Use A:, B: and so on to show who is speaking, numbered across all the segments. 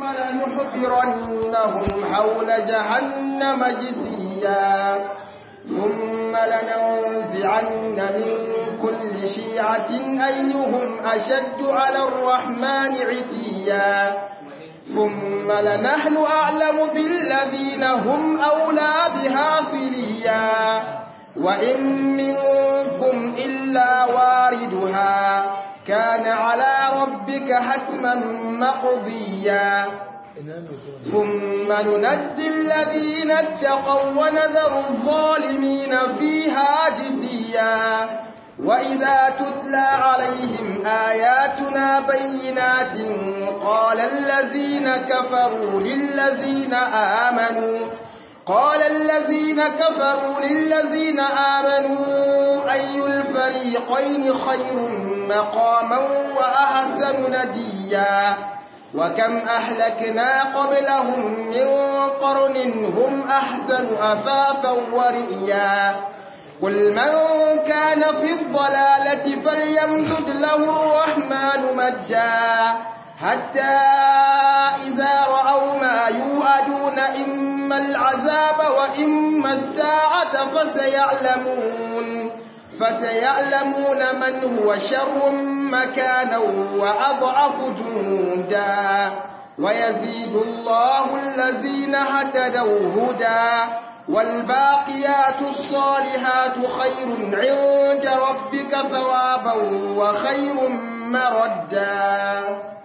A: لنحضرنهم حول جهنم جثيا ثم لننزعن من كل شيعة أيهم أشد على الرحمن عتيا ثم لنحن أعلم بالذين هم أولى بها صليا وإن منكم إلا واردها كان على ربك حتما مقضيا ثم ننجي الذين اتقوا ونذر الظالمين فيها جثيا وإذا تتلى عليهم آياتنا بينات قال الذين كفروا للذين آمنوا قال الذين كفروا للذين آمنوا أي الفريقين خير مقاما وأحسن نديا وكم أهلكنا قبلهم من قرن هم أحسن أثاثا ورئيا قل من كان في الضلالة فليمدد له الرحمن مجا حتى إذا رأوا ما يوعدون إما العذاب وإما الساعة فسيعلمون فسيعلمون من هو شر مكانا وأضعف جندا ويزيد الله الذين هتدوا هدى والباقيات الصالحات خير عند ربك ثوابا وخير مردا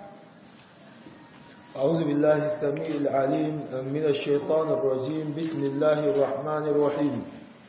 B: أعوذ بالله السميع العليم من الشيطان الرجيم بسم الله الرحمن الرحيم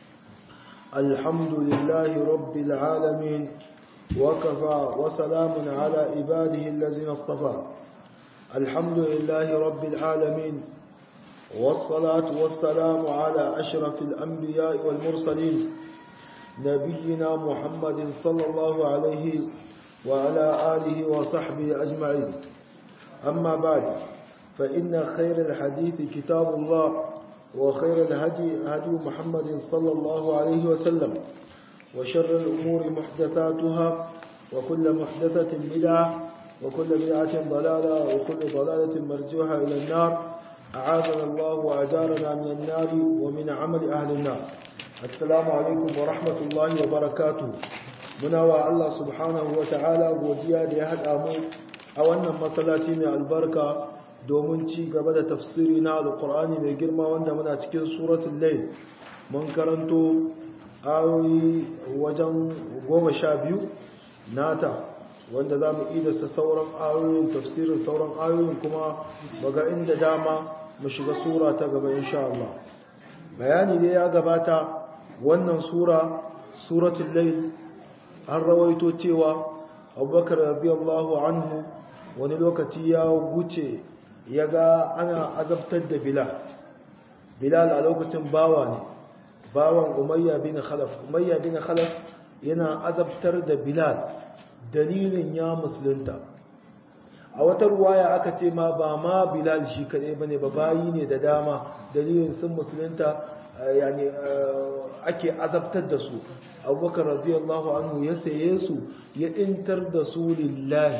B: الحمد لله رب العالمين وكفى وسلام على عباده الذين اصطفى الحمد لله رب العالمين والصلاة والسلام على أشرف الأنبياء والمرسلين نبينا محمد صلى الله عليه وعلى آله وصحبه أجمعين أما بعد فإن خير الحديث كتاب الله وخير الهدي هدي محمد صلى الله عليه وسلم وشر الأمور محدثاتها وكل محدثة بدعة وكل بدعة ضلالة وكل ضلالة مرجوحة إلى النار أعاذنا الله وأجارنا من النار ومن عمل أهل النار السلام عليكم ورحمة الله وبركاته muna wa Allah subhanahu wa ta'ala godiya da ya haɗa mu a wannan masallaci mai albarka domin ci gaba da tafsiri na alkur'ani mai girma wanda muna cikin suratul layl mun karanto ayoyi wajen goma sha biyu nata wanda za mu idasa sauran ayoyin tafsirin sauran ayoyin kuma baga inda dama mu shiga sura ta gaba insha Allah bayani dai ya gabata wannan sura suratul layl an rawaito cewa abubakar radiyallahu anhu wani lokaci ya wuce ya ga ana azabtar da bilal bilal a lokacin bawa ne bawan umayya bin khalaf umayya bin khalaf yana azabtar da bilal dalilin ya musulunta a wata ruwaya aka ce ma ba ma bilal shi kadai bane ba bayi ne da dama dalilin sun musulunta yani ake azabtar da su abubakar radiyallahu anhu ya saye su ya intar da su lillahi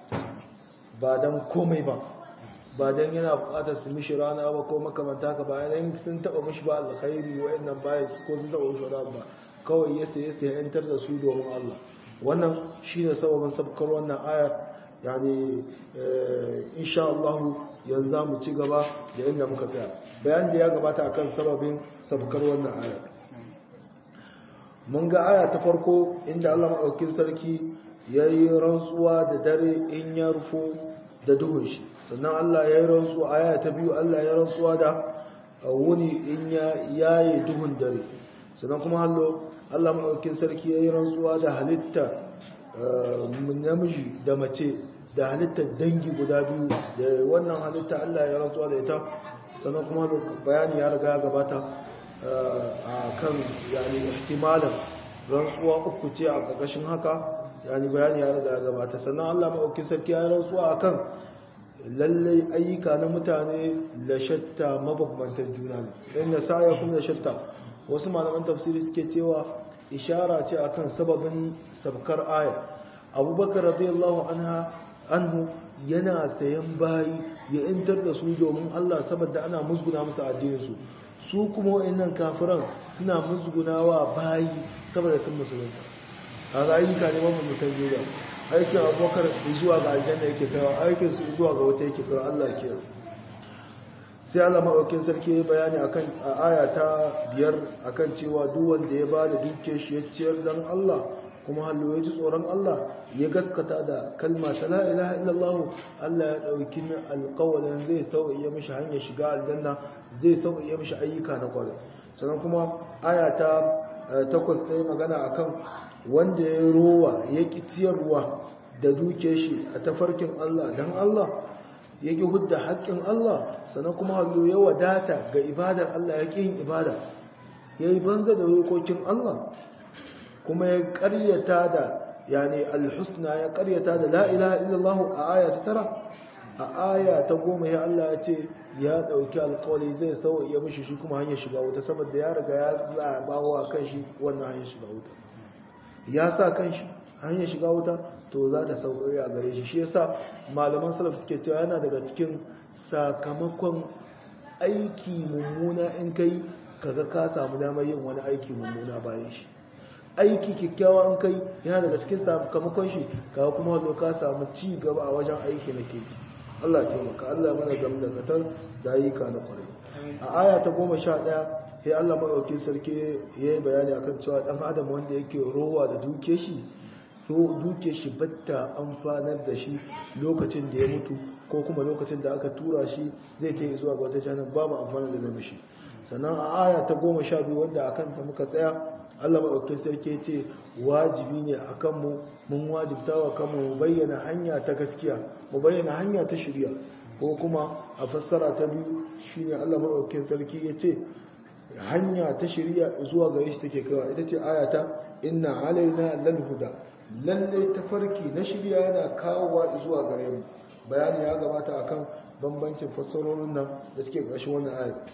B: ba don komai ba ba don yana bukatar su mishi rana ba ko makamanta ka bayan sun taba mishi ba alkhairi wa'annan baya ko sun taba mishi rana ba kawai ya saye su ya intar da su domin Allah wannan shine sababin sabkar wannan ayar yani insha Allah yanzu za mu ci gaba da inda muka tsaya bayan da ya gabata akan sababin sabkar wannan ayar mun ga aya ta farko inda Allah maɗaukin sarki ya yi rantsuwa da dare in ya rufo da duhun shi sannan Allah ya yi rantsuwa aya ta biyu Allah ya rantsuwa da wuni in ya yaye duhun dare sannan kuma hallo Allah maɗaukin sarki ya yi rantsuwa da halitta namiji da mace da halittar dangi guda biyu da wannan halitta Allah ya rantsuwa da ita sannan kuma bayani ya riga gabata a kan yani ihtimalan rantsuwa uku ce a ƙarƙashin haka yani bayani ya riga gabata sannan Allah maɗauki sarki ya rantsuwa akan lallai ayyuka na mutane la shatta mabambantan juna ne dan da saya kuma da shatta wasu malaman tafsiri suke cewa ishara ce akan sababin sabkar aya abubakar radiyallahu anha anhu yana sayan bayi ya intar da su domin Allah saboda ana musguna musu addininsu su kuma wa'annan kafiran suna musgunawa bayi saboda sun musulunta a ga ayyuka ne mafi mutan juda aikin abubakar zuwa ga aljanna yake kawo aikin su zuwa ga wata yake kawo Allah ke sai Allah maɗaukin sarki ya bayani akan a aya ta biyar akan cewa duk wanda ya ba da duke shi ya ciyar dan Allah kuma hallo ya ji tsoron Allah ya gaskata da kalma ta la ilaha illallah Allah ya dauki min alƙawarin zai sauƙiye mishi hanyar shiga aljanna zai sauƙiye mishi ayyuka na kwarai sannan kuma aya ta takwas ta yi magana akan wanda ya rowa ya ki ciyarwa da duke shi a tafarkin Allah dan Allah ya ki hudda haƙƙin Allah sannan kuma hallo ya wadata ga ibadar Allah ya ƙi yin ibada ya yi banza da dokokin Allah kuma ya karyata da yani alhusna ya karyata da la ilaha illallah a aya ta tara a aya ta goma ya Allah ya ce ya dauki alƙawari zai sauya ya mishi shi kuma hanyar shiga wuta saboda ya riga ya zabawa a kan shi wannan hanyar shiga wuta ya sa kan shi hanyar shiga wuta to za ta sauƙi a gare shi shi yasa malaman salaf suke cewa yana daga cikin sakamakon aiki mummuna in kai kaga ka samu damar yin wani aiki mummuna bayan shi aiki kyakkyawa an kai yana daga cikin sakamakon shi kawo kuma zo ka samu ci gaba a wajen aiki na ke Allah ya taimaka Allah mana gam da katar da ayyuka na kwarai a aya ta goma sha ɗaya sai Allah maɗauki sarki ya yi bayani akan cewa ɗan adam wanda yake rowa da duke shi duke shi batta amfanar da shi lokacin da ya mutu ko kuma lokacin da aka tura shi zai ta zuwa ga wata janar babu amfanar da zama shi sannan a aya ta goma sha biyu wanda a kanta muka tsaya Allah maɗaukin sarki ce wajibi ne a kanmu mun wajibta wa kanmu mu bayyana hanya ta gaskiya mu bayyana hanya ta shirya ko kuma a fassara ta biyu shine Allah maɗaukin sarki ya ce hanya ta shirya zuwa gare shi take kawa ita ce ayata inna alaina lal huda lalle tafarki na shirya yana kawowa zuwa gare mu bayani ya gabata akan bambancin fassarorin nan da suke ƙarshen wannan ayat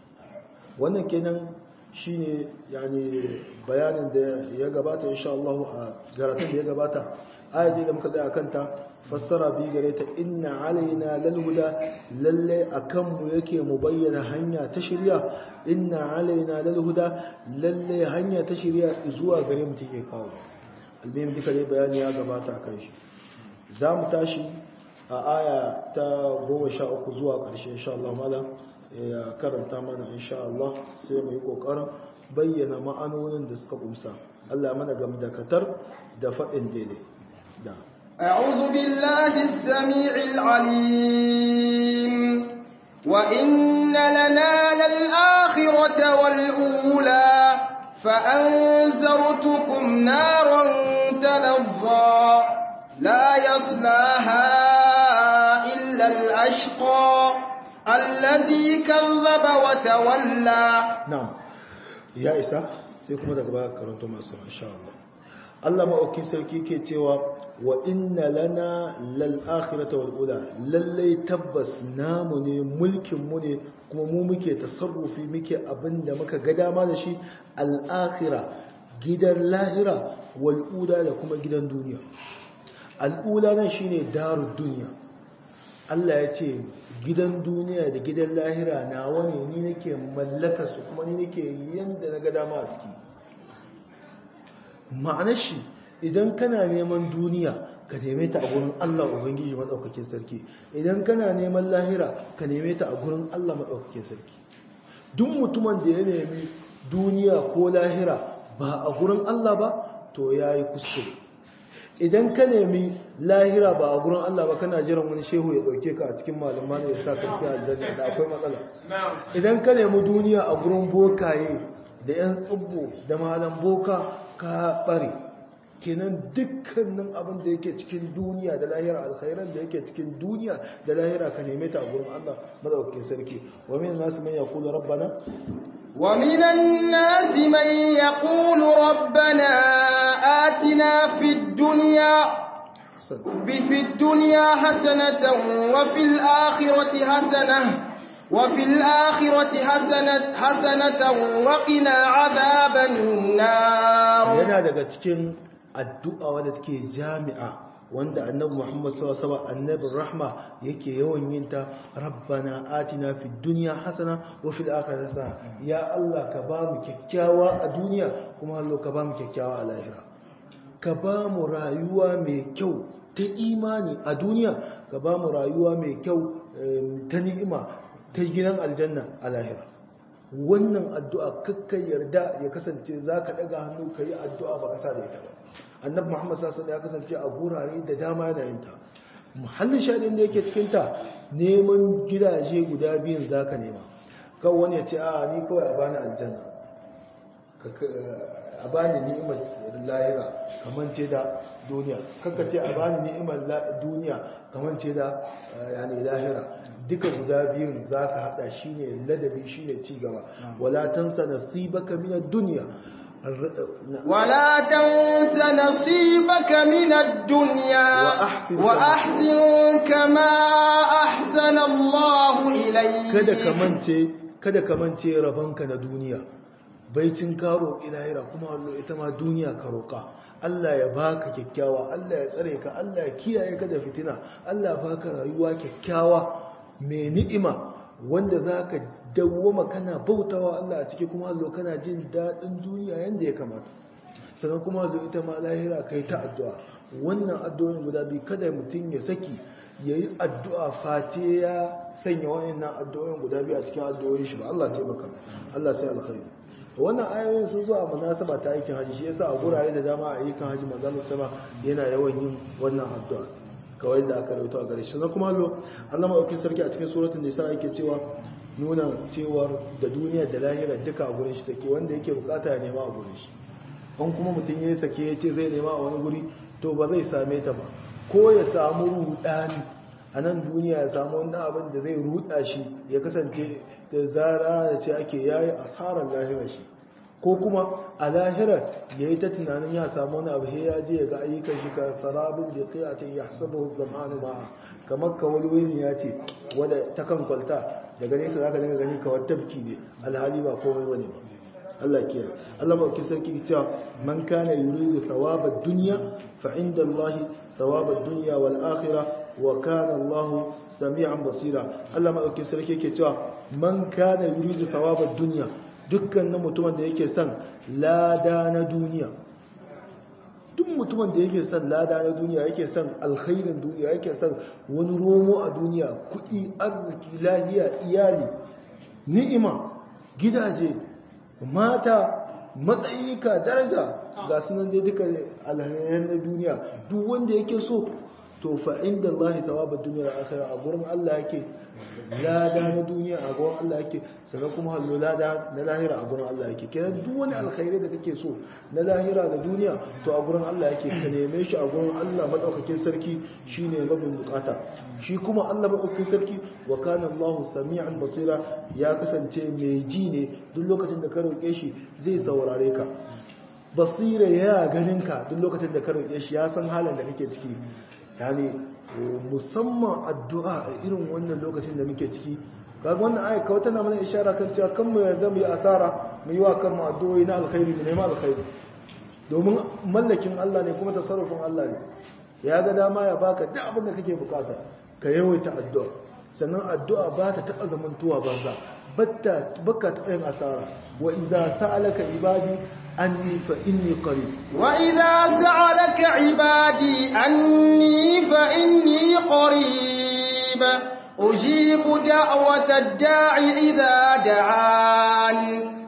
B: wannan kenan shine yani bayanin da ya gabata insha Allah a garatun da ya gabata ayati da muka tsaya kanta fassara bi gare ta inna alaina lal huda lalle akan mu yake mu bayyana hanya ta shirya inna alaina lal huda lalle hanya ta shirya zuwa gare mu take kawo albin duka dai bayani ya gabata kan shi za mu tashi a aya ta 13 zuwa ƙarshe insha Allah malam ya karanta mana insha Allah sai mu yi kokarin bayyana ma'anonin da suka kumsa Allah mana gam da katar da faɗin daidai da
A: أعوذ بالله السميع العليم وإن لنا للآخرة والأولى فأنذرتكم نارا تلظى لا يصلاها إلا الأشقى الذي كذب وتولى
B: نعم يا إسا سيكم daga baya karanto masu insha Allah Allah ma'auki sarki ke cewa wa inna lana lal akhirata wal ula lalle tabbas namu ne mulkin mu ne kuma mu muke tasarrufi muke abinda muka ga dama da shi al akhira gidan lahira wal ula da kuma gidan duniya al ula nan shine darud duniya Allah ya ce gidan duniya da gidan lahira na wani ni nake mallaka su kuma ni nake yanda na ga dama a ciki ma'anar shi idan kana neman duniya ka neme ta a gurin Allah Ubangiji maɗaukakin sarki idan kana neman lahira ka neme ta a gurin Allah maɗaukakin sarki duk mutumin da ya nemi duniya ko lahira ba a gurin Allah ba to ya yi kuskure idan ka nemi lahira ba a gurin Allah ba kana jiran wani shehu ya dauke ka a cikin malama ne ya sa ka cikin aljanna da akwai matsala idan ka nemi duniya a gurin bokaye da yan tsubbo da malam boka ka bare kenan dukkanin abin da yake cikin duniya da lahira alkhairan da yake cikin duniya da lahira ka neme ta a gurin Allah madaukakin sarki wa min nasu man yaqulu rabbana
A: ومن الناس من يقول ربنا آتنا في الدنيا في الدنيا حسنة وفي الآخرة حسنة وفي الآخرة حسنة حسنة وقنا عذاب النار
B: yana daga cikin addu'a wadda take jami'a wanda annabi Muhammad sallallahu alaihi wasallam annabin rahma yake yawan yin ta rabbana atina fid dunya hasana wa fil akhirati hasana ya Allah ka ba mu kyakkyawa a duniya kuma Allah ka ba mu kyakkyawa a lahira ka ba mu rayuwa mai kyau ta imani a duniya ka ba mu rayuwa mai kyau ta ni'ima ta gidan aljanna a lahira wannan addu'a kakkai yarda ya kasance za ka ɗaga hannu ka yi addu'a ba ƙasa da ita ba annabi muhammad sassan ya kasance a gurare da dama yana yin ta muhallin shaɗin da yake cikinta neman gidaje guda biyun za ka nema kawai wani ya ce a ni kawai a bani aljanna a bani ni'imar lahira kamar ce da duniya kakka ce a bani ni'imar duniya kamar ce da yani lahira duka guda biyun za ka haɗa shi ne ladabi shi ne cigaba wala tansa nasibaka min ad-dunya
A: ولا تنس نصيبك من الدنيا
B: وأحسن
A: وأحسن كما أحسن الله إليك
B: kada ka mance kada ka mance rabanka na duniya baicin karo ilahira kuma Allah ita ma duniya ka roka Allah ya baka kyakkyawa Allah ya tsare ka Allah ya kiyaye ka da fitina Allah ya baka rayuwa kyakkyawa mai ni'ima wanda zaka dawwama kana bautawa Allah a ciki kuma Allah kana jin dadin duniya yanda ya kamata sannan kuma Allah ita ma lahira kai ta addu'a wannan addu'o'in guda biyu kada mutum ya saki yayi addu'a face ya sanya wayannan addu'o'in guda biyu a cikin addu'o'in shi ba Allah ya taimaka Allah sai alkhairi wannan ayoyin sun zo a munasaba ta aikin haji shi yasa a gurare da dama a aikin haji manzon sama yana yawan yin wannan addu'a kawai da aka rawaito a gare shi sannan kuma Allah Allah madaukakin sarki a cikin suratul nisa yake cewa nuna cewar da duniya da lahira duka a gurin shi take wanda yake bukata ya nema a gurin shi an kuma mutum ya sake ya ce zai nema a wani guri to ba zai same ta ba ko ya samu rudani a nan duniya ya samu wani abin da zai ruda shi ya kasance da zara da ce ake yayi asarar lahirar shi ko kuma a lahirar ya yi ta tunanin ya samu wani abu ya je ya ga ayyukan shi ka sarabin da kai a ce ya saba zamanu ma kamar kawalwini ya ce wadda ta kan kwalta daga nesa za ka daga gani kawar tafki ne alhali ba komai bane ba Allah kiyaye Allah ba ki sarki cewa man kana yuridu thawaba dunya fa inda Allah thawaba dunya wal akhirah wa kana Allah sami'an basira Allah ma ki sarki yake cewa man kana yuridu thawaba dunya dukkan mutumin da yake son lada na duniya duk mutumin da yake son lada na duniya yake son alkhairin duniya yake son wani romo a duniya kuɗi arziki lahiya iyali ni'ima gidaje mata matsayika daraja ga sunan dai duka alhairan na duniya duk wanda yake so to fa inda Allah tawaba duniya da akhirah a gurin Allah yake lada na duniya a gurin Allah yake sannan kuma hallo lada na lahira a gurin Allah yake kenan duk wani alkhairi da kake so na lahira da duniya to a gurin Allah yake ka neme shi a gurin Allah madaukakin sarki shine rabin bukata shi kuma Allah madaukakin sarki wa kana Allahu sami'an basira ya kasance mai ji ne duk lokacin da ka roke shi zai saurare ka basira ya ganin ka duk lokacin da ka roke shi ya san halin da kake ciki yani musamman addu'a a irin wannan lokacin da muke ciki kaga wannan ayat kawai tana mana ishara kan cewa kan mu yarda mu yi asara mu yi wa kan mu addu'o'i na alkhairi mu nema alkhairi domin mallakin Allah ne kuma tasarrufin Allah ne ya ga dama ya baka duk abin da kake bukata ka yawaita addu'a sannan addu'a ba ta taɓa zamantuwa banza batta baka taɓa yin asara wa idza sa'alaka ibadi anni fa inni qarib
A: وإذا سألك عبادي أني فإني قريب أجيب دعوة الداع إذا دعان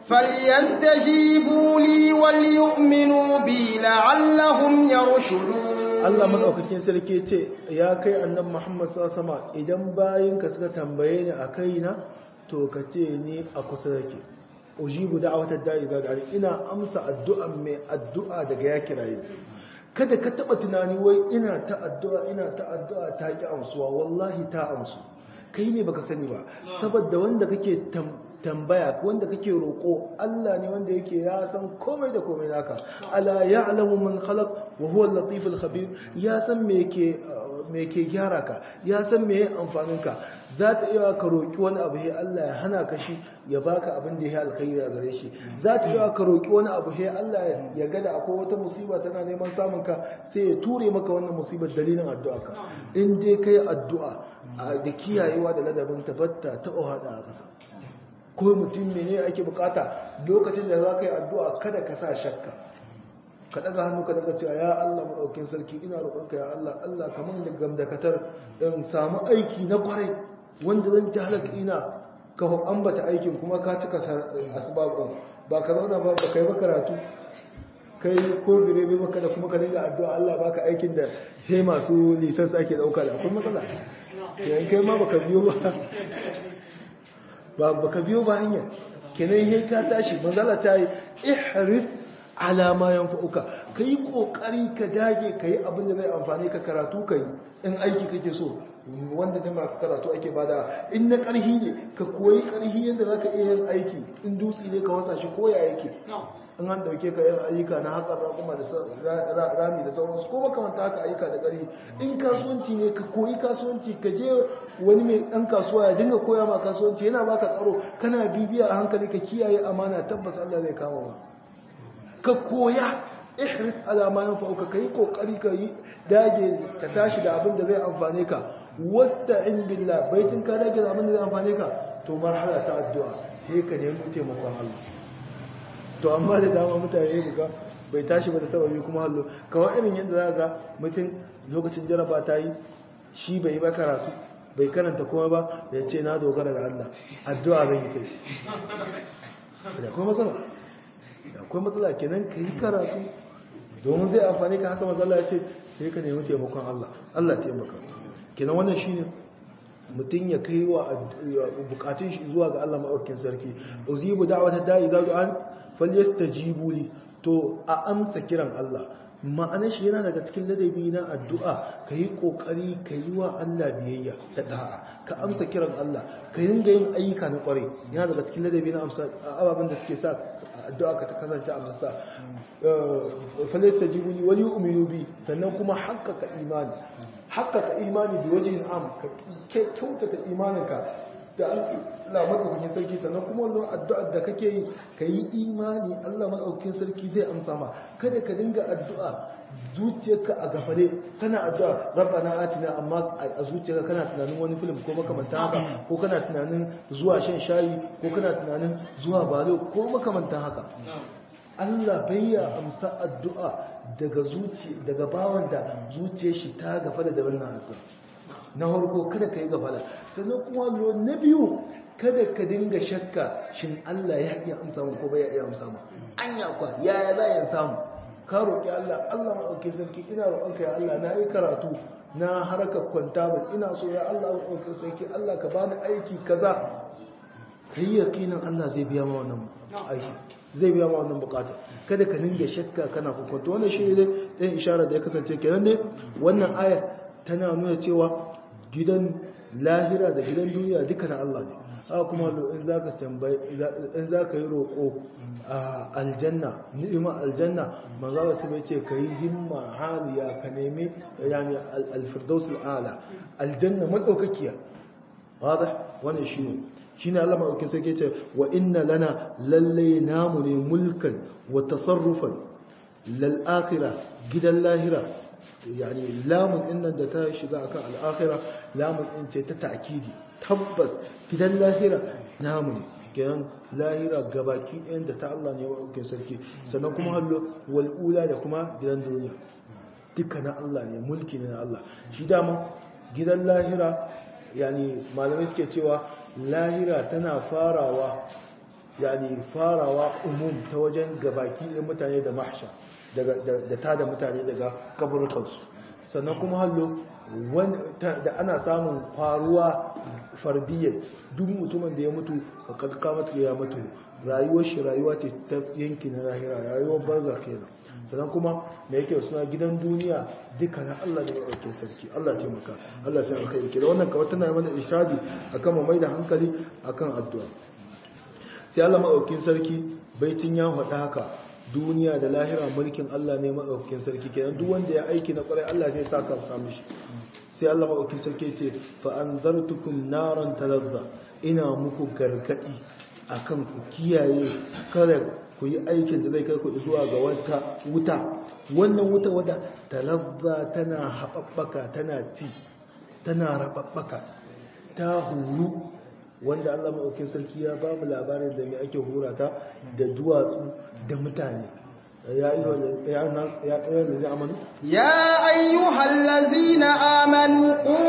A: فليستجيبوا لي وليؤمنوا بي لعلهم يرشدون
B: Allah madaukakin sarki ce ya kai annabi Muhammad sallallahu alaihi wasallam idan bayinka suka tambaye ni a kaina to ka ce ni a kusa yake ujibu da'watar da'i ga gari ina amsa addu'a mai addu'a daga ya kiraye kada ka taba tunani wai ina ta addu'a ina ta addu'a ta ki amsuwa wallahi ta amsu kai ne baka sani ba saboda wanda kake tambaya wanda kake roko Allah ne wanda yake ya san komai da komai naka ala ya'lamu man khalaq wa huwa al-latif al-khabir ya san me yake me ke gyara ka ya san me amfanin ka za ta iya ka roki wani abu sai Allah ya hana ka shi ya baka abin da ya alkhairi a gare shi za ta iya ka roki wani abu sai Allah ya ga da akwai wata musiba tana neman samun ka sai ya ture maka wannan musibar dalilin addu'a ka in dai kai addu'a da kiyayewa da ladabin tabatta ta ohada a ƙasa ko mutum ne ake bukata lokacin da za ka yi addu'a kada ka sa shakka ka daga hannu ka daga cewa ya Allah maɗaukin sarki ina roƙonka ya Allah Allah kamar da gamdakatar in samu aiki na kwarai wanda zan ci halaka ina ka ambata aikin kuma ka cika asbabun ba ka zauna ba ba kai ba karatu kai ko bire bai maka da kuma ka dinga addu'a Allah baka aikin da he masu lisans ake dauka da akwai matsala kenan kai ma baka biyo ba ba baka biyo ba hanya kenan he ka tashi manzala ta yi ihris ala ma yanfa'uka kai kokari ka dage kai abin da zai amfane ka karatu kai in aiki kake so wanda da masu karatu ake bada in na karhi ne ka koyi karhi yadda zaka iya yin aiki in dutse ne ka wasa shi koya yake in an dauke ka yin ayyuka na hatsar rakuma da rami da sauransu ko makamanta haka ayyuka da ƙari in kasuwanci ne ka koyi kasuwanci ka je wani mai ɗan kasuwa ya dinga koya ma kasuwanci yana baka tsaro kana bibiya a hankali ka kiyaye amana tabbas Allah zai kama ma ka koya ihris ala ma yanfa'uka kai kokari ka yi dage ka tashi da abin da zai amfane ka wasta'in billah baitin ka dage da abin da zai amfane ka to marhala ta addu'a sai ka nemi taimakon Allah to amma da dama mutane buga bai tashi ba da sababi kuma hallo kawai irin yadda za ga mutum lokacin jaraba ta yi shi bai yi ba karatu bai karanta kuma ba da ya ce na dogara da Allah addu'a zan yi kai da akwai matsala da akwai matsala kenan ka yi karatu domin zai amfani ka haka matsala ya ce sai ka nemi taimakon Allah Allah taimaka kenan wannan shine mutum ya kai wa bukatun shi zuwa ga Allah maɗaukin sarki uzibu da'wata da'i za an falyastajibu li to a amsa kiran Allah ma'anar shi yana daga cikin ladabi na addu'a ka yi ƙoƙari ka yi wa Allah biyayya da da'a ka amsa kiran Allah ka dinga yin ayyuka na ƙwarai yana daga cikin ladabi na amsa ababen da suke sa addu'a ka ta kasance a masa falyastajibu li wal yu'minu bi sannan kuma haƙƙaƙa imani haƙƙaƙa imani da wajen am ka kyautata imaninka da Allah maɗaukakin sarki sannan kuma wannan addu'ar da kake yi ka yi imani Allah maɗaukakin sarki zai amsa ma kada ka dinga addu'a zuciyarka a gafare kana addu'a rabbana atina amma a zuciyarka kana tunanin wani film ko makamantan haka ko kana tunanin zuwa shan shayi ko kana tunanin zuwa balo ko makamantan haka Allah bai ya amsa addu'a daga zuci daga bawan da zuciyar shi ta gafara da wannan addu'a na harko kada ka yi gafala sannan kuma na biyu kada ka dinga shakka shin Allah ya iya amsa mu ko bai iya amsa mu anya kwa yaya za ya samu ka roki Allah Allah ma dauke sarki ina roƙonka ya Allah na yi karatu na harkar kwanta ba ina so ya Allah ma dauke sarki Allah ka bani aiki kaza kai yakinin Allah zai biya ma wannan aiki zai biya ma wannan bukata kada ka dinga shakka kana kokonto wannan shi ne dan isharar da ya kasance kenan ne wannan ayar tana nuna cewa gidan lahira da gidan duniya duka na Allah ne haka kuma in za ka tambayi in za ka yi roƙo a aljanna ni'ima aljanna manzo su bai ce ka yi himma haliya ka nemi yani alfirdaus al'ala aljanna madaukakiya wadah wannan shine shine Allah madaukakin sai ce wa inna lana lalle namu ne mulkan wa tasarrufan lal akhirah gidan lahira yani lamun innan da ta shiga akan al'akhira lamun in ce ta ta'kidi tabbas gidan lahira namu ne kenan lahira gabaki ɗayan da ta Allah ne wa ɗauke sarki sannan kuma hallo wal'ula da kuma gidan duniya duka na Allah ne mulki ne na Allah shi dama gidan lahira yani malamai suke cewa lahira tana farawa yani farawa umum ta wajen gabaki ɗayan mutane da mahsha da ta da mutane daga kaburkansu sannan kuma hallo da ana samun faruwa fardiyyar duk mutumin da ya mutu a kalkamata ya mutu rayuwar shi rayuwa ce ta yanki na lahira rayuwar banza kenan sannan kuma da yake suna gidan duniya duka na Allah da ɗauke sarki Allah ce maka Allah sai aka yi da wannan kawai tana mana ishadi akan mu mai da hankali akan addu'a sai Allah maɗaukin sarki baitin ya faɗa haka duniya da lahira mulkin Allah ne maɗaukakin sarki kenan duk wanda ya aiki na ƙwarai Allah zai saka ka mishi sai Allah maɗaukakin sarki ce fa anzartukum naran talazza ina muku gargadi akan ku kiyaye kada ku yi aikin da zai kai ku zuwa ga wata wuta wannan wuta wadda talazza tana haɓaɓɓaka tana ci tana raɓaɓɓaka ta huru wanda Allah maɗaukin sarki ya ba mu labarin da mai ake hura ta da duwatsu da mutane ya yi ya zai amanu?
A: ya ayyuhal lazina amanu ku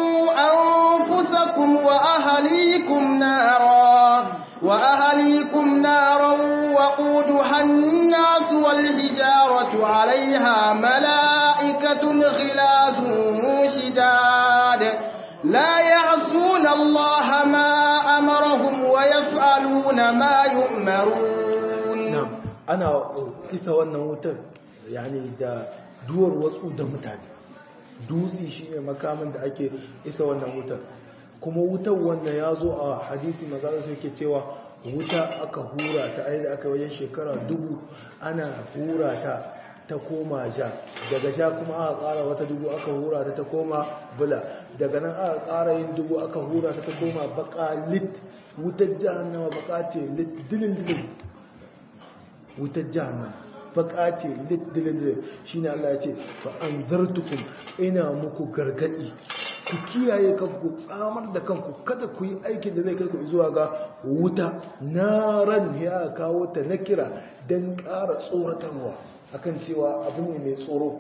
A: anfusakum wa ahalikum nara wa ahalikum naran وقودها الناس والحجارة عليها ملائكة غلاظ شداد لا يعصون الله ما أمرهم ويفعلون ما يؤمرون
B: نعم أنا كيسا وانا wutar yani da duwar wasu da mutane dutse shine makamin da ake isa wannan wutar kuma wutar wannan ya zo a hadisi maza su yake cewa wuta aka hura ta aida aka wajen shekara dubu ana hura ta ta koma ja daga ja kuma aka kara wata dubu aka hura ta ta koma bula daga nan aka kara yin dubu aka hura ta ta koma baka lit wutar jahannama baka ce lit dilin dilin wutar jahannama baka ce lit dilin dilin shine Allah ya ce fa anzartukum ina muku gargadi ku kiyaye kanku tsamar da kanku kada ku yi aikin da zai kai ku zuwa ga wuta naran ya kawo ta na kira don ƙara tsoratarwa akan cewa abu ne mai tsoro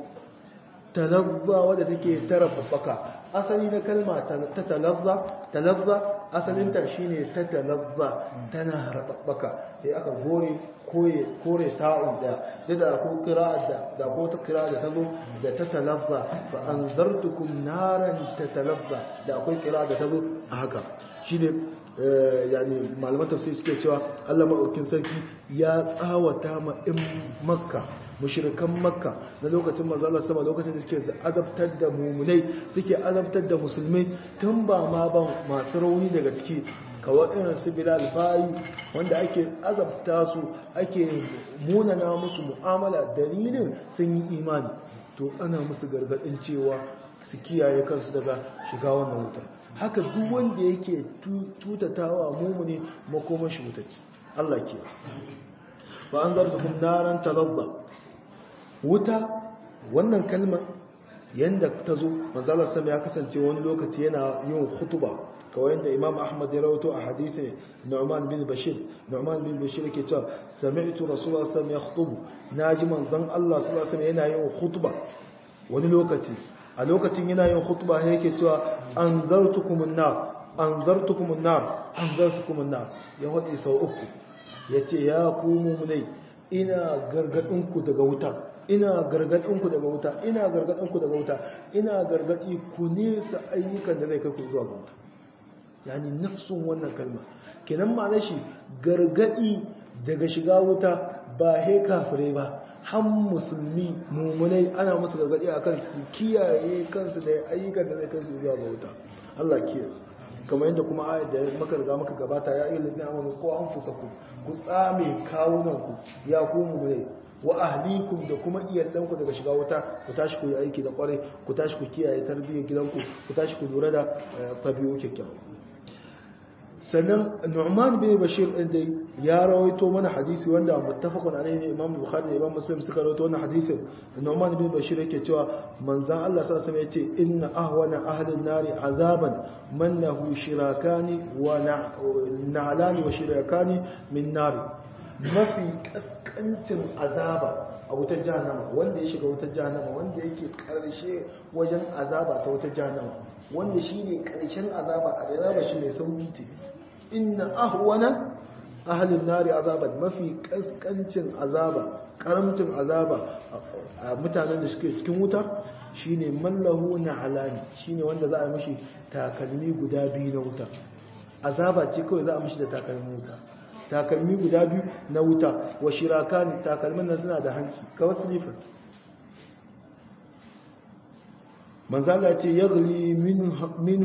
B: talazza wadda take tara babbaka asali na kalma ta talazza talazza asalinta shine ta talazza tana harbabbaka sai aka gore koye kore ta'un da da ko kira da da ko ta kira da tazo da ta talazza fa anzartukum naran tatalazza da akwai kira da tazo a haka shine yani malaman tafsir suke cewa Allah madaukakin sarki ya tsawata ma in makka mushrikan makka na lokacin manzo sama lokacin da suke azabtar da mumunai suke azabtar da musulmai tun ba ma ban masu rauni daga ciki kawai irin su bilal bayi wanda ake azabta su ake munana musu mu'amala dalilin sun yi imani to ana musu gargadin cewa su kiyaye kansu daga shiga wannan wuta haka duk wanda yake tutatawa mumuni makoman shi wutacci Allah ke fa an zartukum naran talazza wuta wannan kalmar yanda ta zo manzalar sama ya kasance wani lokaci yana yin hutuba kawai yadda imam ahmad ya rawato a hadisi nu'man bin bashir nu'man bin bashir yake cewa sami'tu rasulullah sallallahu alaihi wasallam yakhutubu naji manzon Allah sallallahu alaihi wasallam yana yin hutuba wani lokaci a lokacin yana yin hutuba yake cewa anzartukumun nar anzartukumun nar anzartukumun nar ya wadi sau uku yace ya ku mu'minai ina gargadin ku daga wuta ina gargadin ku daga wuta ina gargadin ku daga wuta ina gargadi ku nesa ayyukan da zai kai ku zuwa ga wuta yani nafsun wannan kalma kenan ma'anar shi gargadi daga shiga wuta ba he kafirai ba har musulmi mumunai ana musu gargadi akan su kiyaye kansu da ayyukan da zai kai su zuwa ga wuta Allah kiyaye kamar yadda kuma ayat da maka riga maka gabata ya ayyuhal ladzina amanu qu anfusakum ku tsame kawunan ku ya ku mumunai wa ahlikum da kuma iyalanku daga shiga wuta ku tashi ku yi aiki da kwarai ku tashi ku kiyaye tarbiyyar gidanku ku tashi ku lura da tabi'u kyakkyawa sannan Nu'man bin Bashir din dai ya rawaito mana hadisi wanda muttafaqun alaihi ne Imam Bukhari da Imam Muslim suka rawaito wannan hadisin Nu'man bin Bashir yake cewa manzon Allah sallallahu alaihi wasallam yace inna ahwana ahli nari azaban man lahu shirakani wa na'lani wa shirakani min nari mafi kaskancin azaba a wutar jahannama wanda ya shiga wutar jahannama wanda yake karshe wajen azaba ta wutar jahannama wanda shine karshen azaba a azaba shi mai sauki ce inna ahwana ahlin nari azaban mafi kaskancin azaba karamcin azaba a mutanen da suke cikin wuta shine mallahu na alani shine wanda za a mishi takalmi guda biyu na wuta azaba ce kawai za a mishi da takalmin wuta takalmi guda biyu na wuta wa shirakani takalmin nan suna da hanci kawai silifas manzala ce yagli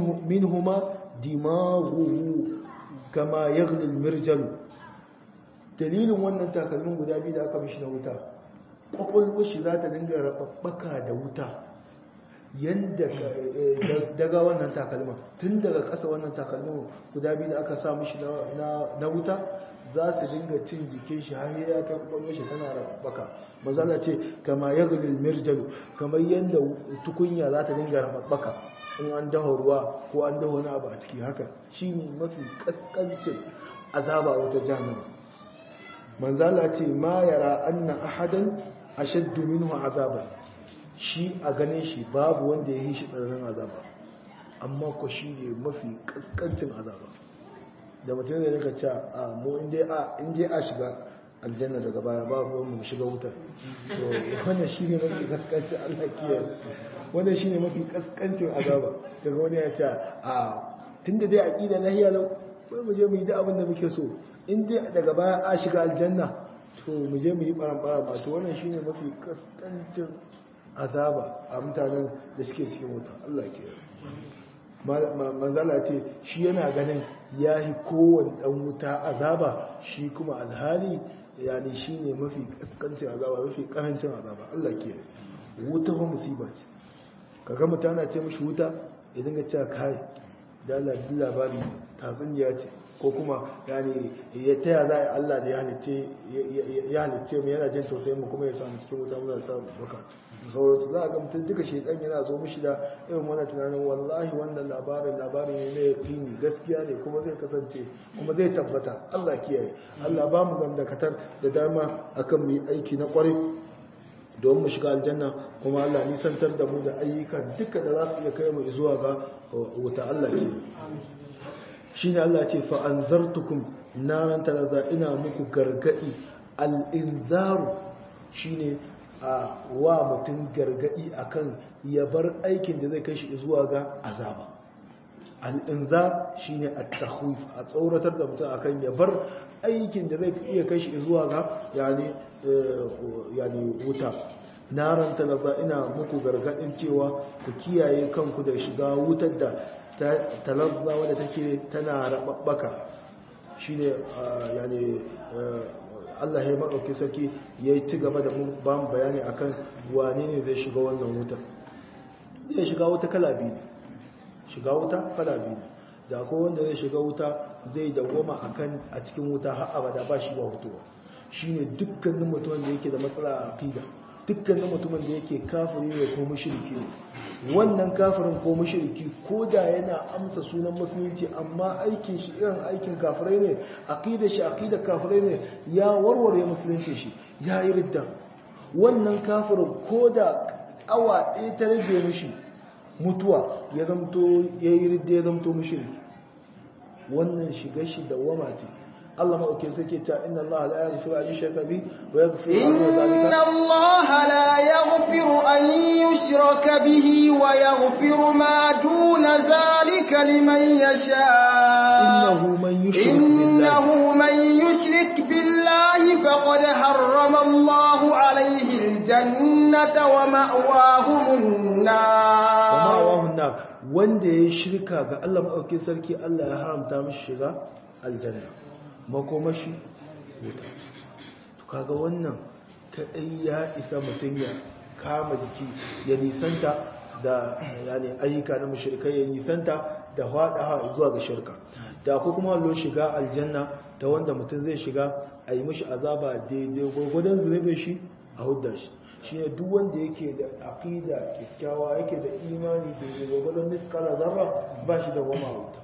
B: minhuma dimaghuhu kama yagli almirjal dalilin wannan takalmin guda biyu da aka mishi na wuta kwakwalwar shi za ta dinga rababbaka da wuta yadda daga wannan takalmin tun daga ƙasa wannan takalmin guda biyu da aka sa mishi na wuta za su dinga cin jikin shi har ya kai kwakwalwar shi tana rababbaka mazala ce kama ya gulil mirjalu kamar yadda tukunya za ta dinga rababbaka in an daho ruwa ko an daho wani abu a ciki haka shi ne mafi kaskancin azaba wata jahannama manzala ce ma yara anna ahadan ashaddu minhu azaban shi a ganin shi babu wanda ya yi shi tsananin azaba amma ko shi ne mafi kaskancin azaba da mutum da nika ce a mu inda a shiga aljanna daga baya babu wanda mu shiga wuta to wannan shi ne mafi kaskancin allah kiyaye wannan shi ne mafi kaskancin azaba daga wani ya ce a tun da dai aƙida lahiya lau wai mu je mu yi da abin da muke so in dai daga baya a shiga aljanna to mu je mu yi ɓaran-ɓaran ba to wannan shi ne mafi kaskancin azaba a mutanen da suke cikin wuta Allah ke manzala ce shi yana ganin ya yi kowane ɗan wuta azaba shi kuma alhali yani shi ne mafi kaskancin azaba mafi ƙarancin azaba Allah ke wuta fa musiba ce kaga mutana ce mashi wuta ya dinga cewa kai da labari tatsuniya ce ko kuma yani ya taya za a Allah da ya halitce mu yana jin tausayin mu kuma ya samu cikin wuta muna sa baka sauransu za a ga mutum duka shekan yana zo mishi da irin wannan tunanin wallahi wannan labarin labarin ne na yaqini gaskiya ne kuma zai kasance kuma zai tabbata Allah kiyaye Allah ba mu gamdakatar da dama akan mu yi aiki na kwarai don mu shiga aljanna kuma Allah nisantar da mu da ayyukan duka da za su iya kai mu zuwa ga wuta Allah kiyaye shi ne Allah ce fa'anzartukum naran talaza ina muku gargaɗi al'inzaru shi ne a wa mutum gargaɗi akan ya bar aikin da zai kai shi zuwa ga azaba al'inzar shi ne a tahwif a tsoratar da mutum akan ya bar aikin da zai iya kai shi zuwa ga yani wuta naran talaza ina muku gargaɗin cewa ku kiyaye kanku da shiga wutar da talazza wadda take tana rababbaka shine yani Allah ya maɗauki sarki ya ci gaba da ba mu bayani akan wane ne zai shiga wannan wuta zai shiga wuta kala biyu ne shiga wuta kala biyu ne da akwai wanda zai shiga wuta zai dawwama akan a cikin wuta har abada ba shi ba hutuwa shine dukkanin mutumin da yake da matsala a aqida dukkanin mutumin da yake kafiri ne ko mushriki ne wannan kafirin ko mushriki ko da yana amsa sunan musulunci amma aikin shi irin aikin kafirai ne aqida shi aqida kafirai ne ya warware musulunci shi ya yi ridda wannan kafirin ko da awa ɗaya ta rage mishi mutuwa ya zamto ya yi ridda ya zamto mushriki wannan shiga shi da wama ce Allah maɗauke sai ke ta inna Allah la yaghfiru an yushraka bi wa yaghfiru
A: inna Allah la yaghfiru an yushraka bihi wa yaghfiru ma duna zalika liman yasha
B: innahu man yushrik billahi
A: innahu man yushrik billahi faqad harrama Allah alayhi aljannata wa ma'wahu an-nar
B: wa ma'wahu an-nar wanda ya shirka ga Allah maɗauke sarki Allah ya haramta mishi shiga aljanna makomashi wuta to kaga wannan kadai ya isa mutum ya kama jiki ya nisanta da yani ayyuka na mushrikai ya nisanta da hada zuwa ga shirka da ko kuma lo shiga aljanna ta wanda mutum zai shiga a yi mishi azaba daidai gwagwadon zunubin shi a hudda shi shi ne duk wanda yake da aqida kyakkyawa yake da imani daidai gwagwadon miskala zarra ba shi da goma wuta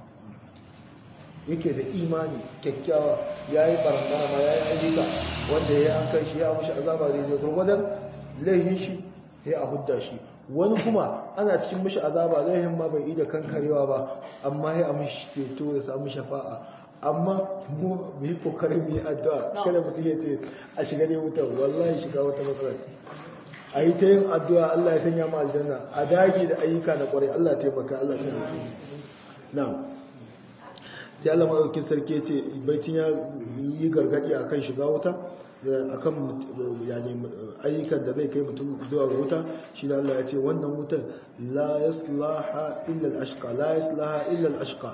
B: yake da imani kyakkyawa ya yi barnama ya yi ayyuka wanda ya yi an kai shi ya mushi azaba da ya gurgudan laihin shi ya a hudda shi wani kuma ana cikin mushi azaba laihin ma bai ida kankarewa ba amma ya mushi teto ya samu shafa'a amma mu yi kokarin mu yi addu'a kada mutum ya ce a shiga ne wuta wallahi shiga wata matsala ce a yi ta yin addu'a Allah ya sanya mu aljanna a dage da ayyuka na kwarai Allah ya taimaka Allah ya taimaka na'am sai Allah maɗaukin sarki ce baitin ya yi gargaɗi a kan shiga wuta a kan ayyukan da zai kai mutum zuwa ga wuta shi da Allah ya ce wannan wutar la yaslaha illa al-ashqa la yaslaha illa al-ashqa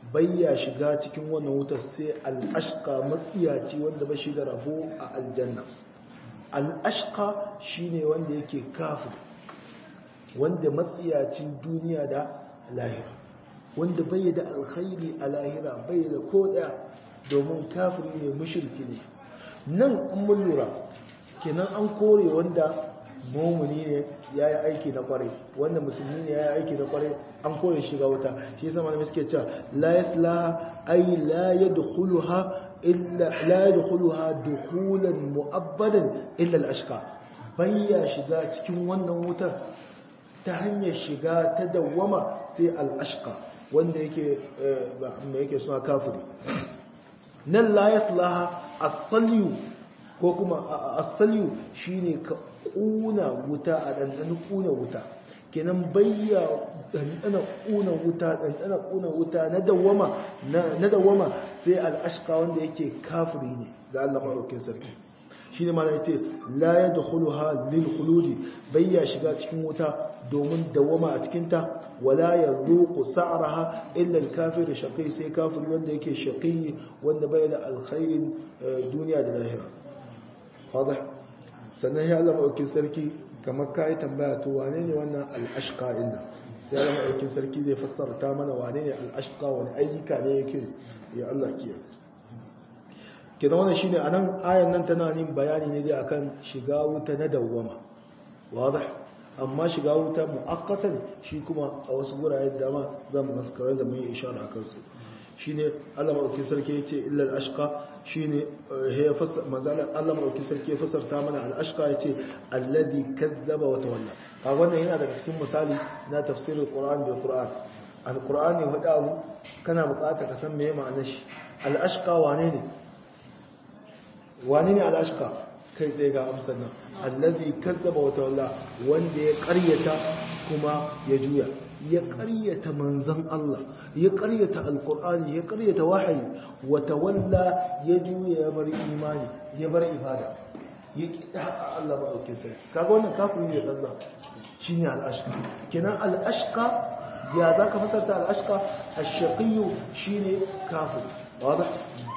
B: bayya shiga cikin wannan wutar sai al'ashqa matsiyaci wanda ba shi da rabo a aljanna al'ashqa shine wanda yake kafir wanda matsiyacin duniya da lahira wanda bai da alkhairi a lahira bai da ko daya domin kafiri ne mushriki ne nan an mun lura kenan an kore wanda mumuni ne ya yi aiki na kwarai wanda musulmi ne ya yi aiki na kwarai an kore shiga wuta shi yasa malamai suke cewa la yaslaha ay la yadkhuluha illa la yadkhuluha dukhulan mu'abbadan illa al-ashqa bayya shiga cikin wannan wutar ta hanyar shiga ta dawwama sai al-ashqa wanda yake mai yake suna kafiri nan la yaslaha as-salyu ko kuma as-salyu shine ka kuna wuta a dandan kuna wuta kenan bayya dandana kuna wuta dandana kuna wuta na dawama na dawama sai al-ashqa wanda yake kafiri ne ga Allah madaukakin sarki shine ma yace la yadkhuluha lil khuludi bayya shiga cikin wuta domin dawama a cikin ta wala yazuqu sa'raha illa al-kafir shaqi sai kafiri wanda yake shaqi wanda bai da alkhairin duniya da lahira wadah sannan ya Allah madaukakin sarki kamar kai tambaya to wane ne wannan al-ashqa inda sai Allah madaukakin sarki zai fassara ta mana wane ne al-ashqa wani ayyuka ne yake ya Allah kiyaye kina wannan shine anan ayan nan tana yin bayani ne dai akan shiga wuta na dawwama wadah amma shiga wuta muakkatan shi kuma a wasu gurare da ma zan gaskara da mai ishara akan su shine Allah madaukakin sarki yace illa al-ashqa shine ya fassara manzala Allah madaukakin sarki ya fassarta mana al-ashqa yace alladhi kazzaba wa tawalla ka wannan yana daga cikin misali na tafsirin Qur'an bil Qur'an al-Qur'ani hada abu kana bukata ka san meye ma'anar shi al-ashqa wane ne wane ne al-ashqa kai tsaye ga amsar nan allazi kazzaba wa tawalla wanda ya karyata kuma ya juya ya karyata manzan Allah ya karyata alkur'ani ya karyata wahayi wa tawalla ya juya ya bar imani ya bar ibada ya kida haka Allah ba dauke sai kaga wannan kafiri ne Allah shine al-ashqa kenan al-ashqa ya zaka fasarta al-ashqa ash-shaqi shine kafir wadah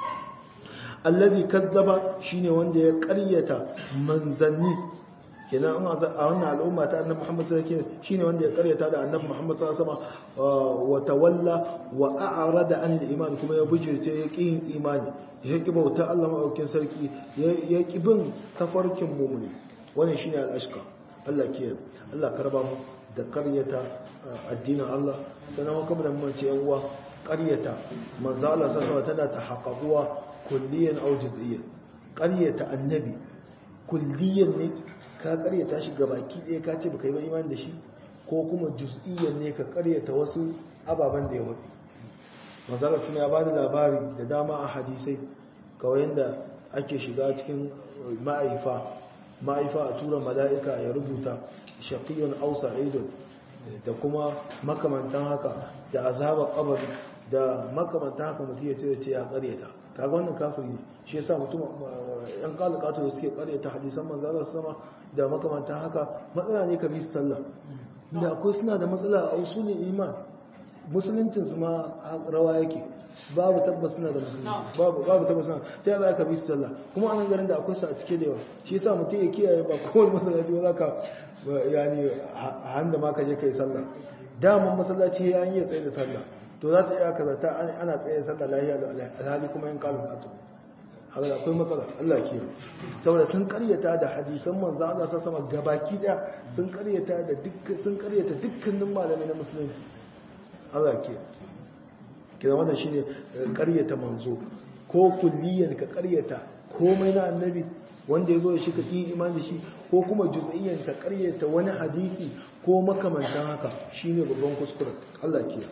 B: alladhi kazzaba shine wanda ya karyata manzanni kenan a wannan al'umma ta annabi Muhammad sallallahu alaihi wasallam shine wanda ya karyata da annabi Muhammad sallallahu alaihi wasallam wa tawalla wa a'rada an al-iman kuma ya bujirce ya kin imani ya ki bauta Allah madaukakin sarki ya ki bin tafarkin mu'mini wannan shine al-ashqa Allah ke Allah karba mu da karyata addinin Allah sanan kuma da mun ce yan uwa karyata manzo Allah sallallahu alaihi wasallam tana tahaqquwa kulliyan aw juz'iyyan karyata annabi kulliyan ne ka karyata shi baki ɗaya ka ce baka yi ba imani da shi ko kuma juz'iyyan ne ka karyata wasu ababen da ya wuce manzala suna ya bada labari da dama a hadisai kawai yadda ake shiga cikin ma'aifa ma'aifa a tura mala'ika ya rubuta shaqiyun aw sa'idun da kuma makamantan haka da azabar kabari da makamantan haka mutum ya ce ce ya karyata kaga wannan kafiri ne shi yasa mutum yan kalakato da suke karyata hadisan manzala sama da makamantan haka matsala ne ka bi sallah da akwai suna da matsala a usulin iman musuluncin su ma rawa yake babu tabbas suna da musulunci babu babu tabbas suna ta yaba ka bi sallah kuma anan garin da akwai su a cike da yawa shi yasa mutum ya kiyaye ba kowane masallaci ba zaka yani handa ma ka je kai sallah daman masallaci ya yi tsaye da sallah to za ta iya kaza ta ana tsaye da sallah lahiya da alhali kuma yan kalin kato haka akwai matsala Allah ke saboda sun karyata da hadisan manzo Allah sa sama gabaki da sun karyata da dukkan sun karyata dukkanin malamai na musulunci Allah ke kina wannan shine karyata manzo ko kulliyan ka karyata komai na annabi wanda yazo shi ka kin imani da shi ko kuma juz'iyyan ka karyata wani hadisi ko makamantan haka shine babban kuskure Allah ke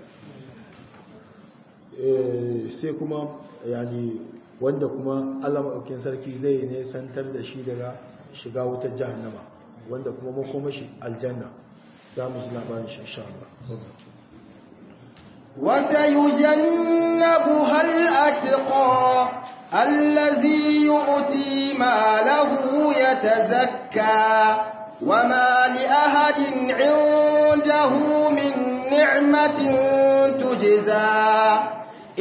B: sai kuma yani wanda kuma Allah maɗaukin sarki zai ne santar da shi daga shiga wutar jahannama wanda kuma makoma shi aljanna za mu ji labarin shi insha Allah
A: وسيجنبها الأتقى الذي يؤتي ماله يتزكى وما لأحد عنده من نعمة تجزى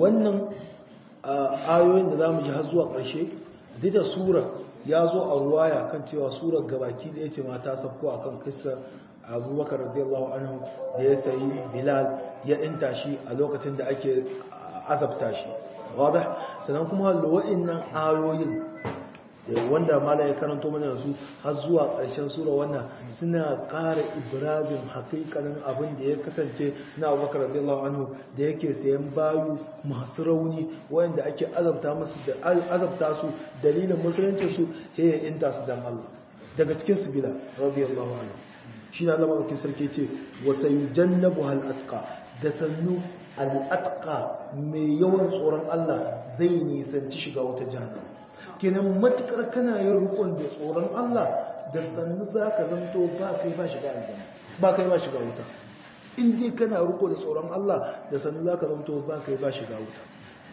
B: wannan ayoyin da zamu ji har zuwa ƙarshe duk da sura ya zo a ruwaya kan cewa surar gabaki ɗaya ce ma ta sabko akan kissar abubakar radiyallahu anhu da ya sayi bilal ya inta shi a lokacin da ake azabta shi wadda sannan kuma wa'innan ayoyin wanda mala ya karanto mana yanzu har zuwa ƙarshen sura wannan suna ƙara ibrazin hakikanin abin da ya kasance na abubakar radiyallahu anhu da yake sayan bayu masu rauni wanda ake azabta musu da azabta su dalilin musulunci su sai ya inta su dan Allah daga cikin su bila radiyallahu anhu shi na zama ɗaukin sarki ce wata yi jannabu hal'atka da sannu al'atka mai yawan tsoron Allah zai nisanci shiga wata jihar kenan matukar kana yin rukun da tsoron Allah da sannu za ka zanto ba kai ba shiga aljanna ba kai ba shiga wuta in dai kana ruko da tsoron Allah da sannu za ka zanto ba kai ba shiga wuta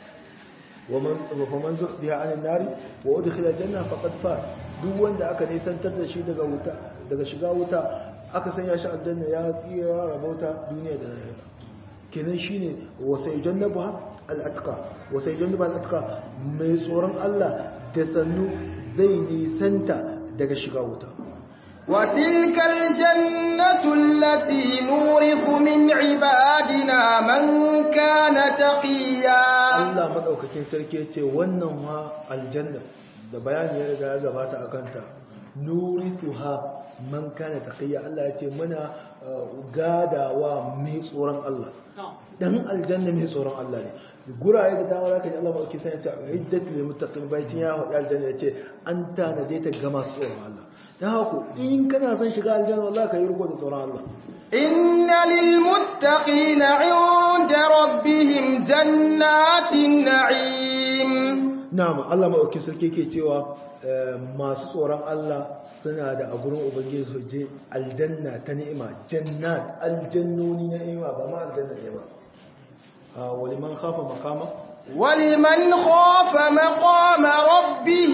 B: ومن زحزح عن النار وادخل الجنه فقد فاز duk wanda aka nisantar da shi daga wuta daga shiga wuta aka sanya shi aljanna ya tsira rabauta duniya da lahira kenan shine wasayjannabuha al-atqa wasayjannabuha al-atqa mai tsoron Allah da sannu zai nisanta daga shiga wuta
A: وتلك الجنة التي نورث من عبادنا من كان تقيا
B: Allah madaukakin sarki yace wannan wa aljanna da bayani ya riga ya gabata akan ta nurithuha man kana taqiya Allah yace muna gadawa mai tsoron Allah dan aljanna mai tsoron Allah ne gurare da dama zaka ji Allah madaukakin sarki yace iddatul lil muttaqin baitin ya wadi aljanna yace an tanade ta ga masu tsoron Allah dan haka in kana son shiga aljanna wallahi ka yi riko da tsoron Allah
A: إن للمتقين عند ربهم جنات النعيم
B: na'am Allah maɗauki sarki ke cewa masu tsoron Allah suna da a gurin ubangiji su je aljanna ta ni'ima jannat aljannoni na ni'ima ba ma aljanna ne ba wani man khafa makama
A: ولمن خاف مقام ربه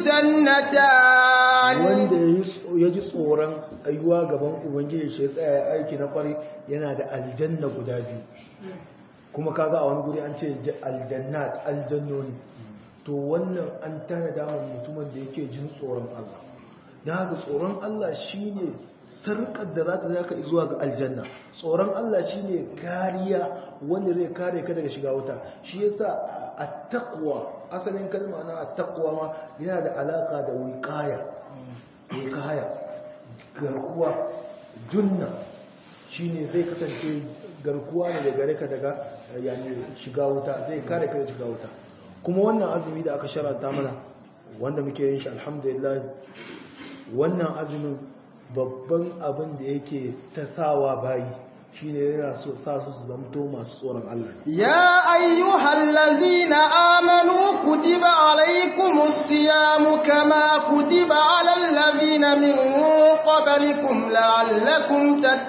A: جنتان
B: wanda ya ji tsoron tsayuwa gaban ubangiji shi tsaya ya aiki na kwari yana da aljanna guda biyu kuma kaga a wani guri an ce aljannat aljannoni to wannan an tana damar mutumin da yake jin tsoron Allah da haka tsoron Allah shine sarkar da za ta zaka zuwa ga aljanna tsoron Allah shine kariya wanda zai kare ka daga shiga wuta shi yasa at-taqwa asalin kalma na at-taqwa ma yana da alaka da wiqaya wiqaya garkuwa junna shine zai kasance garkuwa ne da gare ka daga yani shiga wuta zai kare ka daga shiga wuta kuma wannan azumi da aka sharanta mana wanda muke yin shi alhamdulillah wannan azumin babban abin da yake ta sawa bayi shine yana so sa su su zamto masu tsoron Allah
A: يا أيها الذين آمنوا كتب عليكم الصيام كما كتب على الذين من قبلكم لعلكم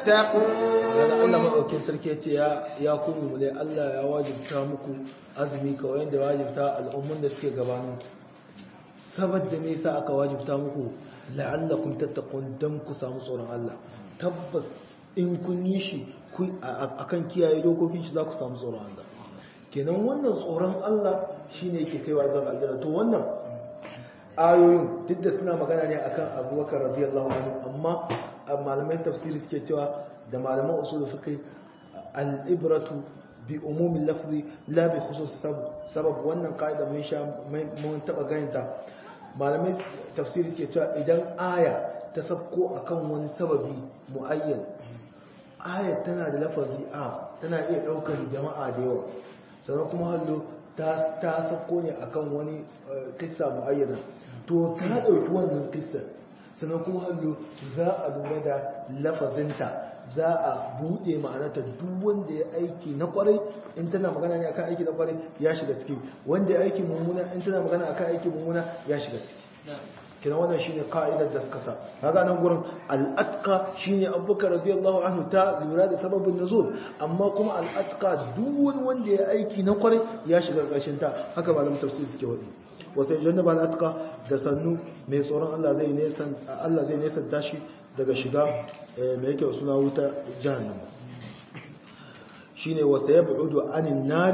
B: Allah
A: تتقون
B: maɗaukin sarki ya ce ya kuma mu dai Allah ya wajibta muku azumi kawai yadda ya wajibta al'ummun da suke gabanin saboda me yasa aka wajibta muku la'allakum tattaqun dan ku samu tsoron Allah tabbas in kun yi shi ku akan kiyaye dokokin shi za ku samu tsoron Allah kenan wannan tsoron Allah shine yake kaiwa zuwa aljanna to wannan ayoyin duk da suna magana ne akan Abubakar radiyallahu anhu amma malamai tafsiri suke cewa da malaman usul fiqh al-ibratu bi umumin lafzi la bi khusus sabab wannan kaida mun sha mun taba ganinta malamai tafsiri suke cewa idan aya ta sabko akan wani sababi muayyan aya tana da lafazi a tana iya daukar jama'a da yawa sannan kuma hallo ta ta sabko ne akan wani kissa muayyana to ta dauki wannan kissa sannan kuma hallo za a lura da lafazinta za a buɗe ma'anata duk wanda ya aiki na kwarai in tana magana ne akan aiki na kwarai ya shiga ciki wanda ya aiki mummuna in tana magana akan aiki mummuna ya shiga ciki kina wannan shine ka'idar da suka sa kaga nan gurin al-atqa shine Abubakar radiyallahu anhu ta lura da sababin nuzul amma kuma al-atqa duk wani wanda ya aiki na kwarai ya shiga ƙarshen ta haka malamin tafsir suke wadi wasai jannaba al-atqa da sannu mai tsoron Allah zai nesan Allah zai nesan tashi daga shiga mai yake suna wuta jahannama shine wasa yab'udu anin nari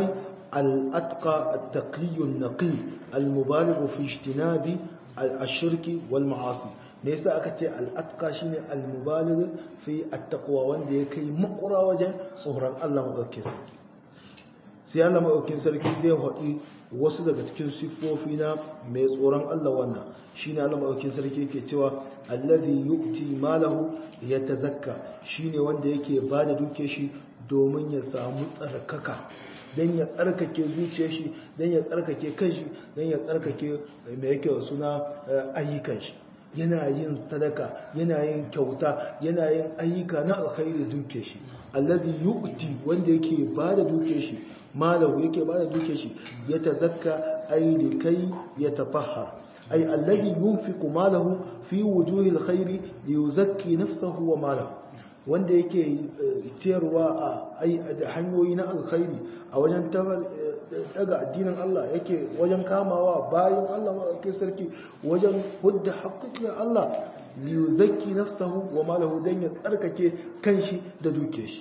B: al-atqa at-taqi an-naqi al-mubaligh fi ijtinabi al-shirki wal ma'asi ne yasa aka ce al-atqa shine al-mubaligh fi at-taqwa wanda ya kai makura wajen tsoron Allah madaukakin sarki sai Allah madaukakin sarki zai haɗi wasu daga cikin siffofi na mai tsoron Allah wannan shine Allah madaukakin sarki yake cewa alladhi yu'ti malahu yatazakka shine wanda yake bada duke shi domin ya samu tsarkaka dan ya tsarkake zuciyar shi dan ya tsarkake kanshi dan ya tsarkake mai yake suna ayyukan shi yana yin sadaka yana yin kyauta yana yin ayyuka na alkhairi duke shi alladhi yu'ti wanda yake bada duke shi malahu yake bada duke shi ya tazakka ay likai yatafahhar ay alladhi yunfiqu malahu fi wujuhi alkhairi liyuzakki nafsahu wa malahu wanda yake ciyarwa a hanyoyi na alkhairi a wajen daga addinin Allah yake wajen kamawa bayan Allah maɗauki sarki wajen hudda haƙƙin Allah liyuzakki nafsahu wa malahu dan ya tsarkake kanshi da duke shi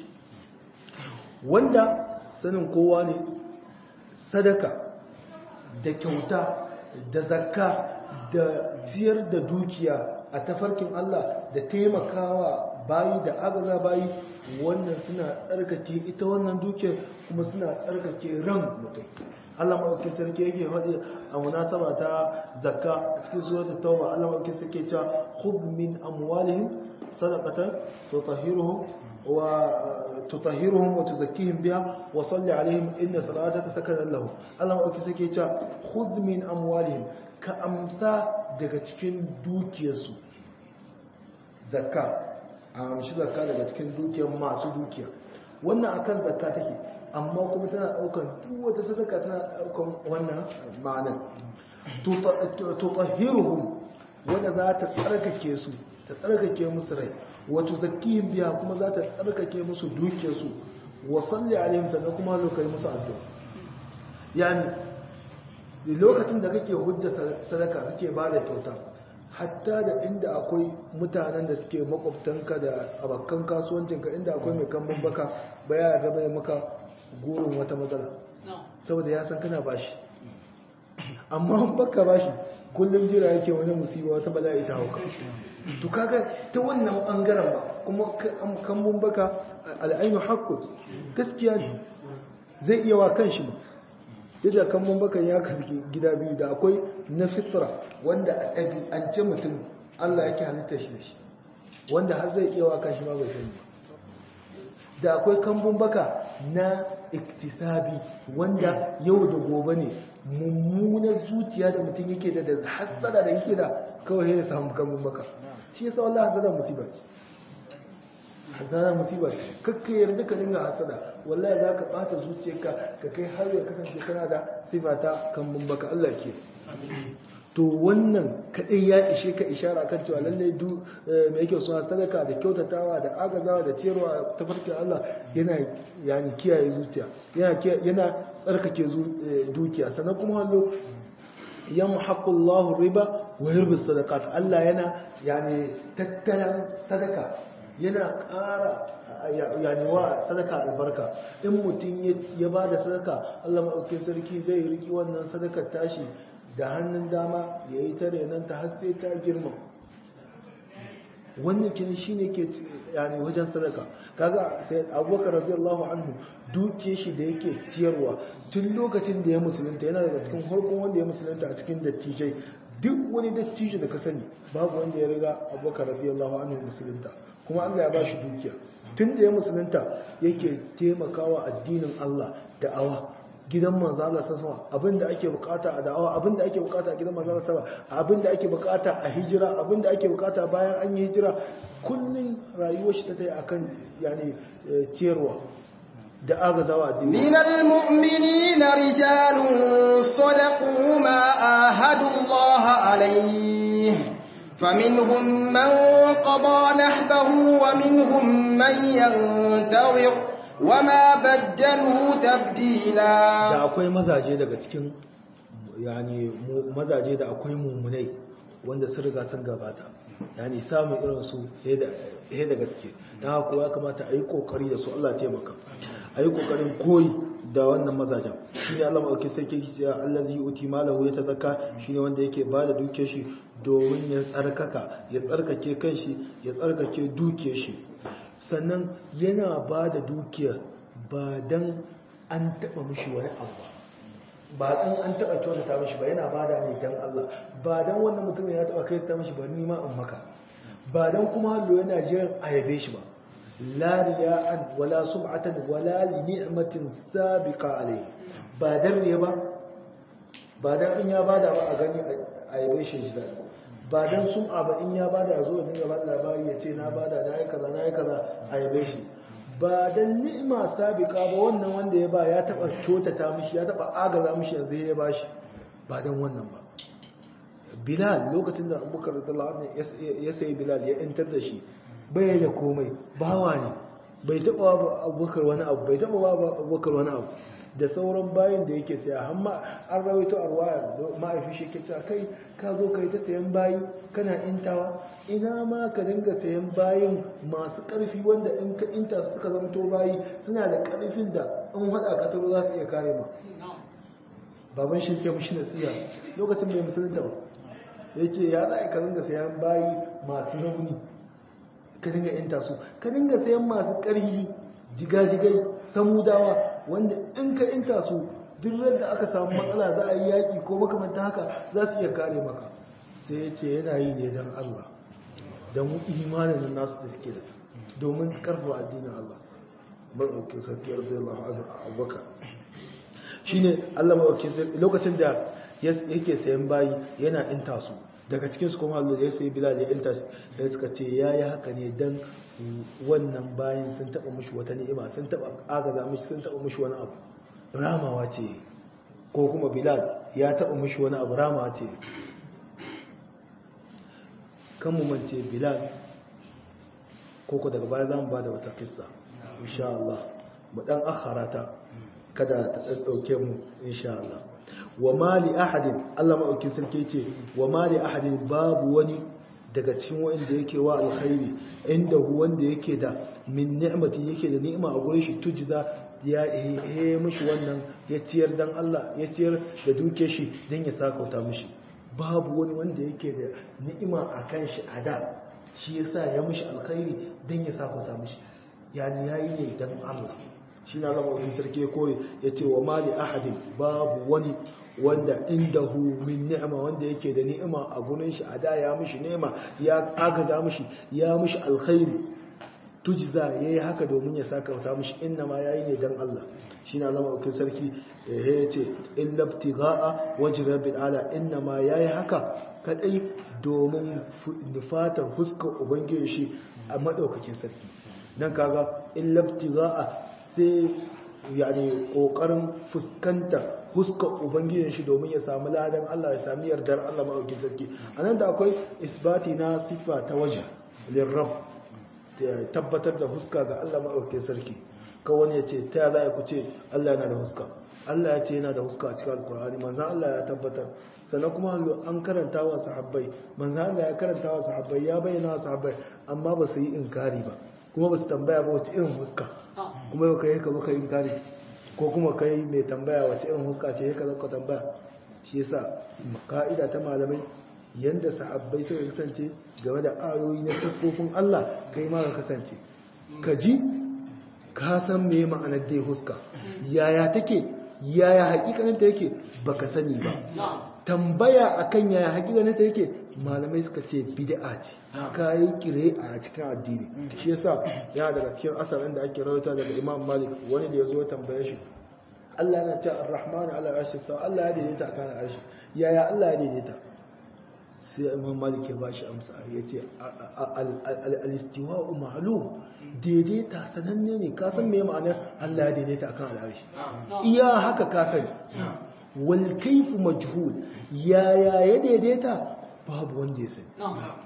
B: wanda sanin kowa ne sadaka da kyauta da zakka da ciyar da dukiya a tafarkin Allah da taimakawa bayi da agaza bayi wannan suna tsarkake ita wannan dukiyar kuma suna tsarkake ran mutum Allah maɗauki sarki yake faɗi a munasaba ta zakka a cikin suratul tauba Allah maɗauki sarki ya ce khudh min amwalihim sadaqatan tutahhiruhum wa tutahhiruhum wa tuzakkihim biha wa salli alaihim inna salataka sakanan lahum Allah maɗauki sarki ya ce khudh min amwalihim ka amsa daga cikin dukiyarsu zakka a amshi zakka daga cikin dukiyar masu dukiya wannan akan zakka take amma kuma tana daukan duk wata sadaka tana daukan wannan ma'anar tutahhiruhum wanda za ta tsarkake su ta tsarkake musu rai wa tuzakkihim biya kuma za ta tsarkake musu dukiyar su wa salli alaihim sannan kuma zo kai musu addu'a yani lokacin da kake hujja sadaka kake ba da kyauta hatta da inda akwai mutanen da suke makwabtanka da abokan kasuwancinka inda akwai mai kambun baka baya raba ya maka gurin wata matsala saboda ya san kana bashi amma baka bashi kullum jira yake wani musiba wata bala'i ta hauka to kaga ta wannan bangaren ba kuma kambun baka al'ainu haqqu gaskiya ne zai iya wa kanshi ba yadda kambun bakan ya kasu gida biyu da akwai na fitra wanda a ɗabi'ance mutum Allah yake halitta shi da shi wanda har zai iya waka shi ma bai sani da akwai kambun baka na iktisabi wanda yau da gobe ne mummunar zuciya da mutum yake da da hasada da yake da kawai ya samu kambun baka shi yasa wallahi hasada musiba ce hasada musiba ce kakka yarda ka dinga hasada wallahi za ka ɓata zuciyarka ka kai har ya kasance kana da sifa ta kambun baka Allah ke to wannan kadai ya ishe ka ishara kan cewa lallai du mai yake suna sadaka da kyautatawa da agazawa da ciyarwa ta farkin Allah yana yani kiyaye zuciya yana yana tsarkake dukiya sannan kuma hallo yamhaqullahu riba wa yurbi sadaqat Allah yana yani tattalan sadaka yana ƙara yani wa sadaka albarka in mutum ya ba da sadaka Allah maɗaukin sarki zai riki wannan sadakar tashi da hannun dama ya yi tare nan ta haske ta girma wannan kin shi ne ke yani wajen sadaka kaga sai abubakar radiyallahu anhu duke shi da yake ciyarwa tun lokacin da ya musulunta yana daga cikin farkon wanda ya musulunta a cikin dattijai duk wani dattijo da ka sani babu wanda ya riga abubakar radiyallahu anhu musulunta kuma Allah ya bashi dukiya tun da ya musulunta yake taimakawa addinin Allah da awa gidan manzo Allah sallallahu abinda ake bukata a da'awa abinda ake bukata a gidan manzo Allah sallallahu abinda ake bukata a hijira abinda ake bukata bayan an yi hijira kullun rayuwar shi ta tayi akan yani ciyarwa da agazawa addini
A: minal mu'minina rijalun sadaqu ma ahadu Allah alayhi فمنهم من قضى نحبه ومنهم من ينتظر وما بدلوا تبديلا
B: da akwai mazaje daga cikin yani mazaje da akwai mummunai wanda sun riga sun gabata yani samun irin su he da gaske dan haka ya kamata a yi kokari da su Allah ya taimaka a yi kokarin koyi da wannan mazajen shi ne Allah maɗauki sarki ki cewa allazi yuti malahu ya tazakka shi ne wanda yake ba da duke shi domin ya tsarkaka ya tsarkake kanshi ya tsarkake duke shi sannan yana ba da dukiya ba dan an taɓa mishi wani abu ba ba dan an taɓa kyautata mishi ba yana ba da ne dan Allah ba dan wannan mutum ya taɓa kai ta mishi ba ni ma in maka ba dan kuma hallo yana jiran a yabe shi ba la riya'an wala sum'atan wala li ni'matin sabiqa alayhi ba dan ne ba ba dan in ya bada ba a gani a yabe shi ji dadi ba dan sum'a ba in ya bada a zo ya dinga ba labari ya ce na bada na yi kaza na yi kaza a yabe shi ba dan ni'ima sabiqa ba wannan wanda ya ba ya taba kyautata mishi ya taba agaza mishi yanzu ya bashi ba dan wannan ba Bilal lokacin da Abubakar radiyallahu anhu ya sayi Bilal ya intar da shi bai da komai bawa ne bai taba ba Abubakar wani abu bai taba ba Abubakar wani abu da sauran bayin da yake saya amma an rawaito a ruwaya ma'aifi shi ke cewa kai ka zo kai ta sayan bayi kana intawa ina ma ka dinga sayan bayin masu karfi wanda in ka inta suka zamto bayi suna da karfin da in hada ka taro za su iya kare ma baban shi ke mushi nasiya lokacin bai musulunta ba ya ce ya za ka dinga sayan bayi masu rauni ka dinga inta su ka dinga sayan masu ƙarfi jigajigai samudawa wanda in ka inta su duk da aka samu matsala za a yi yaƙi ko makamanta haka za su iya kare maka sai ya ce yana yi ne don Allah don imanin nasu da suke da domin karfafa addinin Allah maɗaukin sarki arzai Allah abubakar shi ne Allah maɗaukin sarki lokacin da yake sayan bayi yana inta su daga cikinsu kuma hallo da ya sayi bilal ya inta ya suka ce ya yi haka ne don wannan bayan sun taɓa mushi wata ni'ima sun taɓa agaza mushi sun taɓa mushi wani abu ramawa ce ko kuma bilal ya taɓa mushi wani abu ramawa ce kan mu mance bilal ko ko daga baya za mu ba da wata kissa insha Allah mu dan akharata kada ta ɗauke mu insha Allah wa mali ahadin Allah maɗaukin sarki ce wa mali ahadin babu wani daga cikin wanda yake wa alkhairi inda wanda yake da min ni'mati yake da ni'ima a gurin shi tujza ya yi mishi wannan ya ciyar dan Allah ya ciyar da duke shi dan ya sakauta mishi babu wani wanda yake da ni'ima a kan shi a da shi yasa ya mishi alkhairi dan ya sakauta mishi yani yayi ne dan Allah shi na zama wajen sarki ya kore ya ce wa mali ahadin babu wani wanda indahu min ni'ima wanda yake da ni'ima a gurin shi a da ya mishi ni'ima ya agaza mishi ya mishi alkhairi tujza yayi haka domin ya saka wata mishi inna ma yayi ne dan Allah shi na zama wajen sarki ya ce illa ibtigha'a wajhi rabbil ala inna ma yayi haka kadai domin nufatar fuskar ubangiji shi a madaukakin sarki dan kaga illa ibtigha'a sai yani kokarin fuskanta huskar ubangijin shi domin ya samu ladan Allah ya sami yardar Allah maɗaukin sarki a nan da akwai isbati na siffa ta waje lirrab tabbatar da huska ga Allah maɗaukin sarki kawai ya ce ta za ku ce Allah yana da huska Allah ya ce yana da huska a cikin alkur'ani manzan Allah ya tabbatar sannan kuma an karanta wa sahabbai manzan Allah ya karanta wa sahabbai ya bayyana wa sahabbai amma ba su yi inkari ba kuma ba su tambaya ba wace irin huska kuma yau ka yi ka zo ka yi inkari ko kuma kai mai tambaya wace irin huska ce ka zaka tambaya shi yasa ka'ida ta malamai yanda sahabbai suka kasance game da ayoyi na siffofin Allah kai ma ka kasance ka ji ka san me ma'anar dai huska yaya take yaya hakikanin ta yake baka sani ba tambaya akan yaya hakikanin ta yake malamai suka ce bid'a ce kayi kire a cikin addini shi yasa ya daga cikin asarin da ake rawaita daga Imam Malik wani da yazo tambaye shi Allah yana cewa Ar-Rahman ala arshi stawa Allah ya daidaita akan arshi yaya Allah ya daidaita sai Imam Malik ya bashi amsa yace al-istiwa'u ma'lum daidaita sananne ne ka san me ma'anar Allah ya daidaita akan al-arshi iya haka ka sani wal kayfu majhul yaya ya daidaita babu wanda ya sani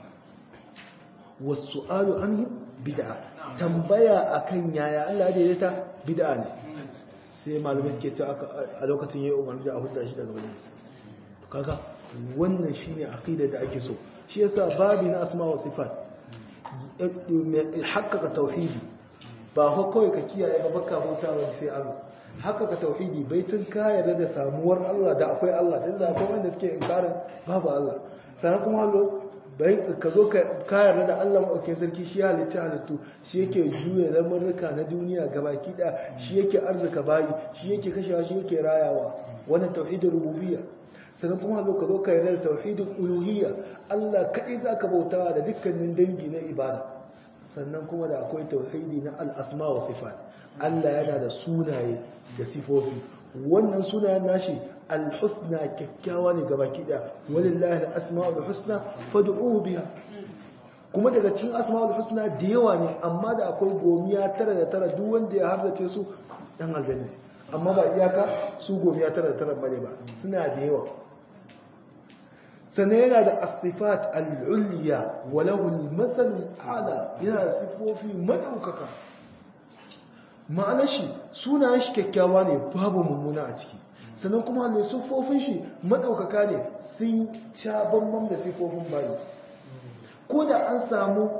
B: wasu alu an bid'a tambaya akan yaya Allah ya daidaita bid'a ne sai malamai suke ce a lokacin yayi umarni da a huta shi daga majalis kaga wannan shine aqida da ake so shi yasa babi na asma wa sifat haqqaqa tauhidi ba ho kawai ka kiyaye ba baka bauta wani sai Allah haka ka tauhidi baitin ka yarda da samuwar Allah da akwai Allah din da akwai wanda suke inkarin babu Allah sannan kuma hallo bai ka zo ka yarda da Allah maɗaukin sarki shi halicci halittu shi yake juya lamurruka na duniya gabaki ɗaya shi yake arzika bayi shi yake kashewa shi yake rayawa wannan tauhidin rububiyya sannan kuma hallo ka zo ka yarda da tauhidin uluhiyya Allah kaɗai za ka bautawa da dukkanin dangi na ibada sannan kuma da akwai tauhidi na al'asma wa sifat Allah yana da sunaye da sifofi wannan sunayen nashi al-husna kyakkyawa ne gabaki daya walillahi al-asma'ul husna fad'uhu biha kuma daga cikin asma'ul husna da yawa ne amma da akwai gomiya tara da tara duk wanda ya hardace su dan aljanna amma ba iyaka su gomiya tara da tara bane ba suna da yawa sannan yana da asifat al-ulya wa lahu al-mathal ala yana da sifofi madaukaka ma'anar shi sunayen shi kyakkyawa ne babu mummuna a ciki sannan kuma ne siffofin shi madaukaka ne sun sha bambam da siffofin bayi ko da an samu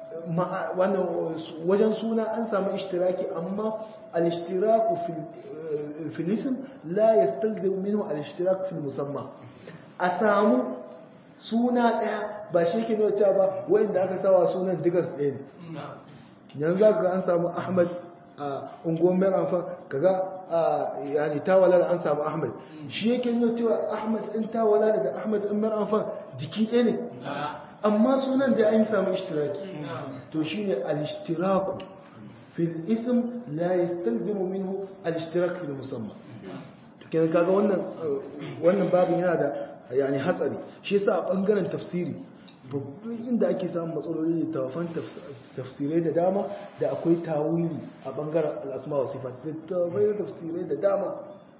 B: wajen suna an samu ishtiraki amma al-ishtiraku fil ism la yastalzim minhu al-ishtiraku fil musamma a samu suna daya ba shi ke nuna cewa ba wanda aka sawa sunan digas ɗaya ne yanzu za ka an samu ahmad a unguwar mai amfan kaga yani tawala da an samu ahmad shi yake nuna cewa ahmad in tawala daga ahmad in mai amfan jiki ɗaya ne amma sunan da an samu ishtiraki to shine al-ishtiraku fil ism la yastalzimu minhu al-ishtirak fil musamma to kenan kaga wannan wannan babin yana da yani hatsari shi yasa a bangaren tafsiri babban inda ake samun matsaloli da tawafan tafsirai da dama da akwai tawili a bangaren al'asma wa sifat da tawafai tafsirai da dama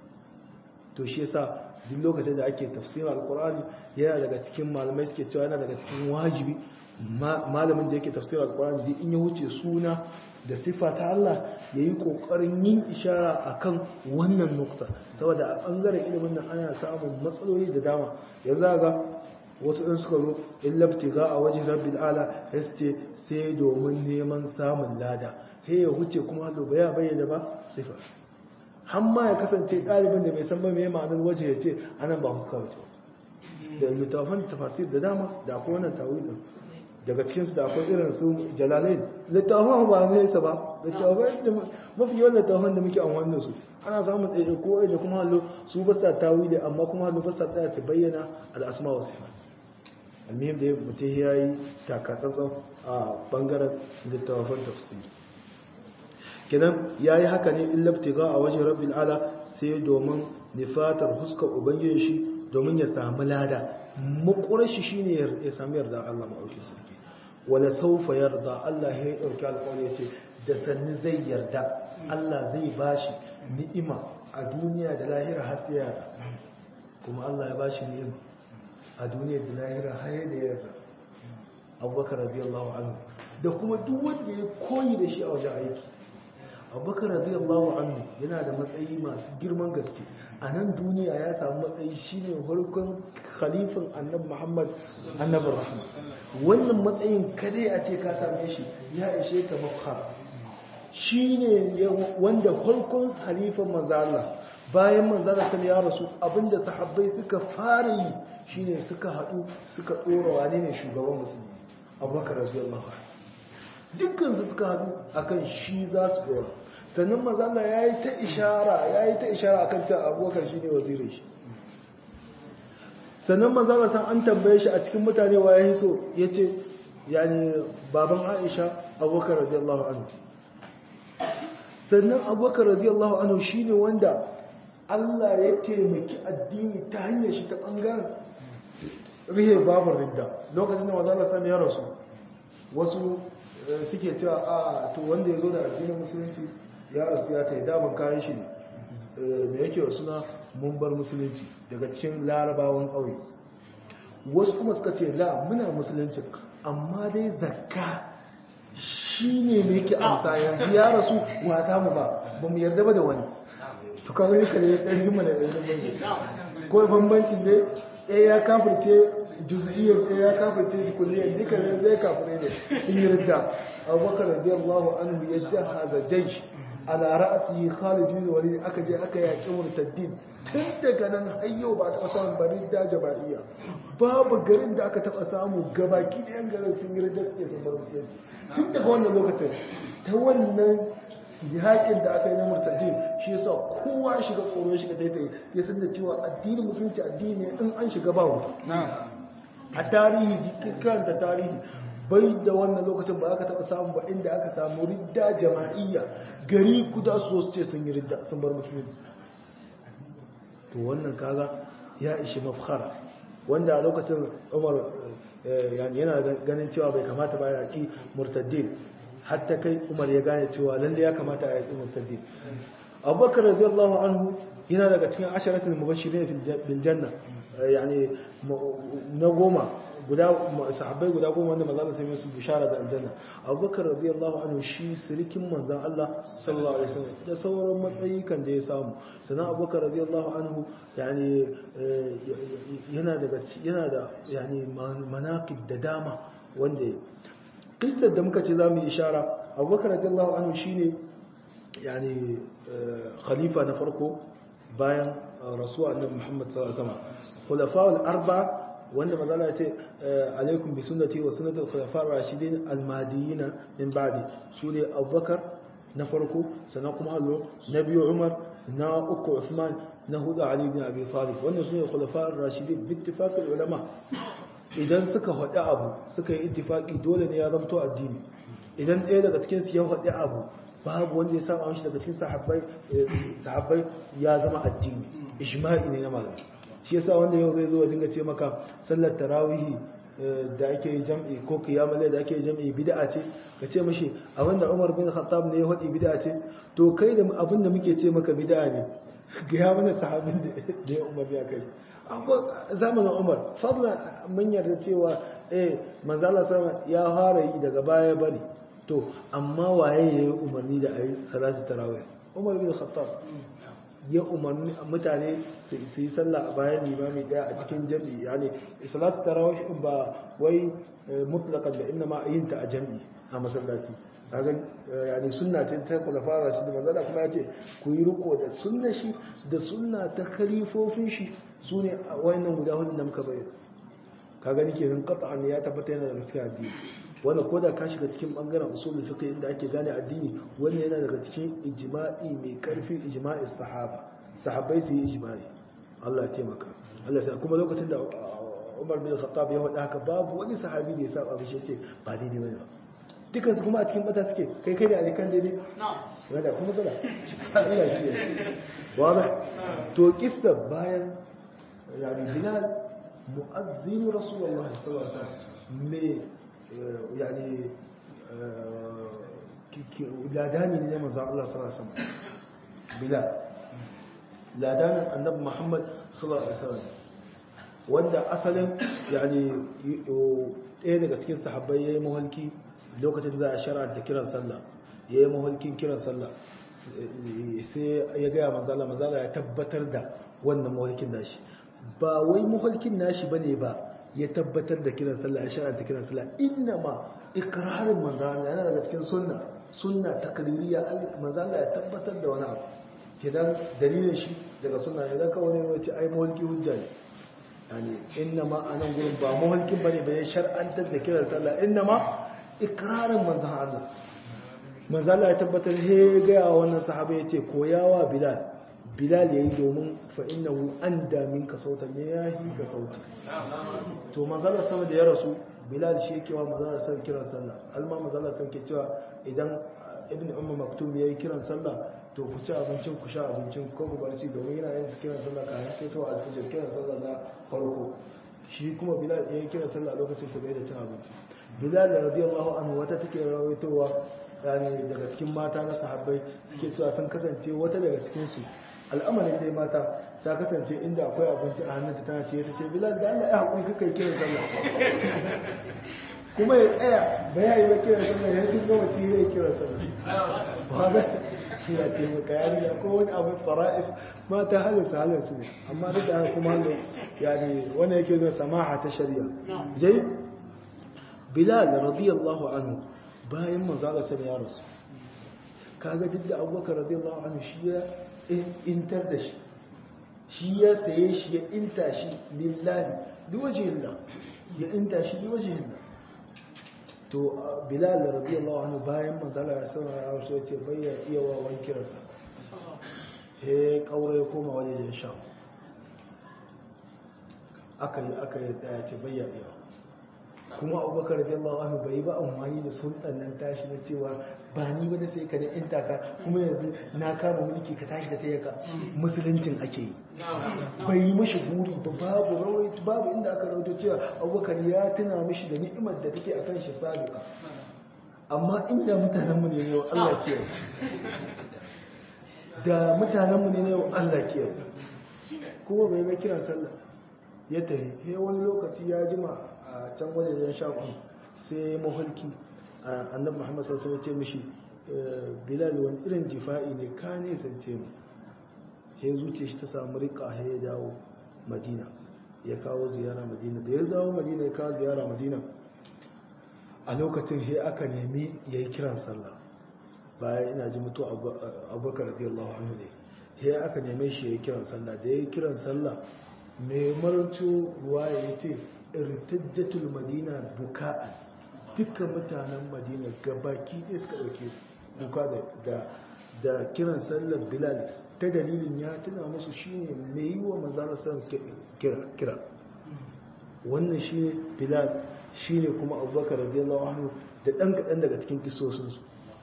B: to shi yasa duk lokacin da ake tafsirin alkur'ani yana daga cikin malamai suke cewa yana daga cikin wajibi malamin da yake tafsirin alkur'ani duk in ya wuce suna da sifa ta Allah ya yi ƙoƙarin yin ishara a kan wannan nukta saboda a ɓangaren ilimin nan ana samun matsaloli da dama yanzu ga wasu ɗin suka zo in labti za a wajen rabin ala ya ce sai domin neman samun lada he ya wuce kuma hallo ba ya bayyana ba sifa hamma ya kasance ɗalibin da bai san ba mai ma'anar waje ya ce anan ba fuska wace da littafan tafasir da dama da akwai wannan tawilin daga cikinsu da akwai irin su jalalai littafan ba nesa ba littafan da mafi yawan littafan da muke amfani da su ana samun ɗaya ko da kuma hallo su ba sa tawili amma kuma hallo ba sa tsaya su bayyana al'asma wasu almihim da mutum ya yi takatsantsan a bangaren littafan tafsiri kenan ya yi haka ne in labtiga a wajen rabin ala sai domin nifatar huskar ubangiji shi domin ya samu lada makurashi shi ne ya sami yarda Allah ma'auki sarki wala saufa yarda Allah ya ɗauki alƙawari ya ce da sannu zai yarda Allah zai bashi ni'ima a duniya da lahira har sai yarda kuma Allah ya bashi ni'ima a duniya da lahira har da yarda abubakar radiyallahu anhu da kuma duk wanda ya koyi da shi a wajen aiki abubakar radiyallahu anhu yana da matsayi masu girman gaske a nan duniya ya samu matsayi shine farkon khalifin annabi muhammad annabin rahma wannan matsayin kadai a ce ka same shi ya ishe ka mafhar shine wanda farkon khalifin manzala bayan manzala sun ya rasu abinda sahabbai suka fara yi shine suka haɗu suka ɗora wane ne shugaban musulmi abubakar radiyallahu anhu dukkan su suka haɗu akan shi za su ɗora sannan mazala ya yi ta ishara ya yi ta ishara akan cewa abubakar shi ne wazirin shi sannan mazala san an tambaye shi a cikin mutane wa ya yi so ya ce yani baban aisha abubakar radiyallahu anhu sannan abubakar radiyallahu anhu shi ne wanda allah ya taimaki addini ta hanyar shi ta ɓangaren rihe babar ridda lokacin da mazala sami ya rasu wasu suke cewa a to wanda ya zo da addinin musulunci ya rasu ya tai daman kayan shi ne da yake wa suna mumbar musulunci daga cikin larabawan ƙauye wasu kuma suka ce la muna musulunci amma dai zakka shi ne mai yake amsa yanzu ya rasu wata mu ba ba mu yarda ba da wani to kawai ka ne ɗan jima da ɗan jima ko bambanci ne ɗaya ya kafirce juz'iyyar ɗaya ya kafirce shi kulliyar duka ne zai kafire ne in yi ridda abubakar radiyallahu anhu ya jahaza jaysh ala ra'asi Khalid bin Walid aka je aka yaki murtaddin tun daga nan har yau ba ta samun barin da jabaiya babu garin da aka taba samu gabaki da yan garin sun yi ridda suke sun bar musulunci tun daga wannan lokacin ta wannan yakin da aka yi na murtaddin shi yasa kowa ya shiga tsoro ya shiga daidai ya san da cewa addinin musulunci addini ne in an shiga ba wuta a tarihi kiran da tarihi bai da wannan lokacin ba aka taba samu ba inda aka samu ridda jama'iyya gari kuda su su ce sun yi ridda sun bar musulunci to wannan kaga ya ishi mafkhara wanda a lokacin umar yana ganin cewa bai kamata ba ya ki murtaddin hatta kai umar ya gane cewa lalle ya kamata a yaki murtaddin abubakar radiyallahu anhu yana daga cikin asharatul mubashirin bil janna yani na goma guda sahabbai guda goma wanda manzo Allah sai musu bishara da aljanna Abubakar radiyallahu anhu shi sirikin manzon Allah sallallahu alaihi wasallam da sauran matsayi kan da ya samu sannan Abubakar radiyallahu anhu yani yana daga yana da yani manaqib da dama wanda kistar da muka ce zamu yi ishara Abubakar radiyallahu anhu shine yani khalifa na farko bayan rasuwa annabi Muhammad sallallahu alaihi wasallam khulafa'ul arba'a wanda mazala ya ce alaikum bi sunnati wa sunnatul khulafa'ir rashidin al-mahdiyina min ba'di sune Abubakar na farko sannan kuma allo na biyu Umar na uku Uthman na hudu Ali ibn Abi Talib wannan sune khulafa'ir rashidin bi ittifaqil ulama idan suka hada abu suka yi ittifaqi dole ne ya zamto addini idan ɗaya daga cikin su ya hada abu babu wanda ya saba mishi daga cikin sahabbai sahabbai ya zama addini ijma'i ne na malamai shi yasa wanda yau zai zo dinga ce maka sallar tarawihi da ake yi jam'i ko kiyamul da ake yi jam'i bid'a ce ka ce mishi abinda Umar bin Khattab ne ya hadi bid'a ce to kai da abinda muke ce maka bid'a ne ga ya mana sahabin da ya Umar ya kai zamanin Umar fadla mun yarda cewa eh manzo Allah sama ya fara yi daga baya bari to amma waye yayi umarni da ayi salatu tarawih Umar bin Khattab ya umarni mutane su yi sallah a bayan limami daya a cikin jami'i yani salatu tarawih ba wai mutlaqan da inna ma yin ta a jami'i a masallaci kaga yani sunna ce ta kula fara shi da manzala kuma ya ce ku yi riko da sunna shi da sunna ta khalifofin shi sune wayannan guda hudu da muka bayyana ka gani kenan qat'an ya tabbata yana daga cikin addini wannan ko da ka shiga cikin bangaren usulul fiqh inda ake gane addini wannan yana daga cikin ijma'i mai karfi ijma'i sahaba sahabbai su yi ijma'i Allah ya taimaka Allah sai kuma lokacin da Umar bin Khattab ya faɗa haka babu wani sahabi da ya saba mishi yace ba daidai bane ba dukan su kuma a cikin mata suke kai kai da alikan daidai wanda kuma zala Allah ya kiyaye wada to kissa bayan yani Bilal mu'azzin Rasulullah sallallahu alaihi wasallam me يعني لاداني ne manzo Allah sallallahu alaihi wasallam bila ladanin annabi Muhammad sallallahu alaihi wasallam wanda asalin yani ɗaya daga cikin sahabbai yayi mahalki lokacin da za a shara da kiran sallah yayi mahalkin kiran sallah sai ya ga manzo Allah manzo Allah ya tabbatar da wannan mahalkin nashi ba wai mahalkin nashi bane ba ya tabbatar da kiran sallah ya shar'anta kiran sallah inna ma ikrarin manzana yana daga cikin sunna sunna takririya manzana ya tabbatar da wani abu kidan dalilin shi daga sunna ne dan kawai ne wace ai mulki hujja ne yani inna ma anan gurin ba mulkin bane ba ya shar'antar da kiran sallah inna ma ikrarin manzana Allah manzana ya tabbatar he ga wannan sahaba yace koyawa bilal bilal yayi domin fa innahu anda minka sautan ya yi ka sauti to manzala sama da ya rasu bilal shi yake wa manzala san kiran sallah alma manzala san ke cewa idan ibn umma maktum yayi kiran sallah to ku ci abincin ku sha abincin ko ku barci domin yana yin kiran sallah ka haske to alfijir kiran sallah na farko shi kuma bilal yayi kiran sallah lokacin ku da cin abinci bilal radiyallahu anhu wata take rawaitowa yani daga cikin mata na sahabbai suke cewa sun kasance wata daga cikin su al'amarin dai mata ta kasance inda akwai abinci a hannunta tana ce ta ce bilal da Allah ya haƙuri kaka yi kiran sallah kuma ya tsaya ba ya yi ba kiran sallah ya tun gama ci ya yi kiran sallah ba ga ya taimaka ya riga ko wani abu fara'if mata halin su halin su ne amma duk da haka kuma halin ya ne wani yake zuwa samaha ta shari'a jai bilal radiyallahu anhu bayan manzala sai ya rasu kaga duk da abubakar radiyallahu anhu shi ya intar da shi shi ya saye shi ya inta shi lillahi liwajihillah ya inta shi liwajihillah to bilal radiyallahu anhu bayan manzala ya sanar ya rasu ya ce bayya iya wa wani kiransa he kaure ya koma wajen sha aka yi aka yi tsaya ce bayya iya kuma abubakar radiyallahu anhu bai ba amfani da sultan nan tashi na cewa ba ni ba da sai ka da inta ka kuma yanzu na kama mulki ka tashi da ta ka musuluncin ake yi bai yi mashi buri ba babu rawai babu inda aka rawaito cewa abubakar ya tuna mashi da ni'imar da take akan shi sabiqa amma inda mutanen mu ne yau Allah ke da mutanen mu ne yau Allah ke kuma bai ga kiran sallah ya tafi sai wani lokaci ya jima a can wajen shafi sai mahulki annabi muhammad sassan ya ce mishi bilal wani irin jifa'i ne ka nesance mu ya zuce shi ta samu rika ya dawo madina ya kawo ziyara madina da ya zawo madina ya kawo ziyara madina a lokacin he aka nemi ya yi kiran sallah bayan ina ji mutu abubakar radiyallahu anhu ne he aka neme shi ya yi kiran sallah da ya yi kiran sallah mai marto ruwa ya ce irtajjatul madina buka'an dukkan mutanen madina gabaki ɗaya suka ɗauke buka da kiran sallar bilal ta dalilin ya tuna musu shine mai yi wa manzana san kira wannan shine bilal shine kuma abubakar radiyallahu anhu da ɗan kaɗan daga cikin kisosinsu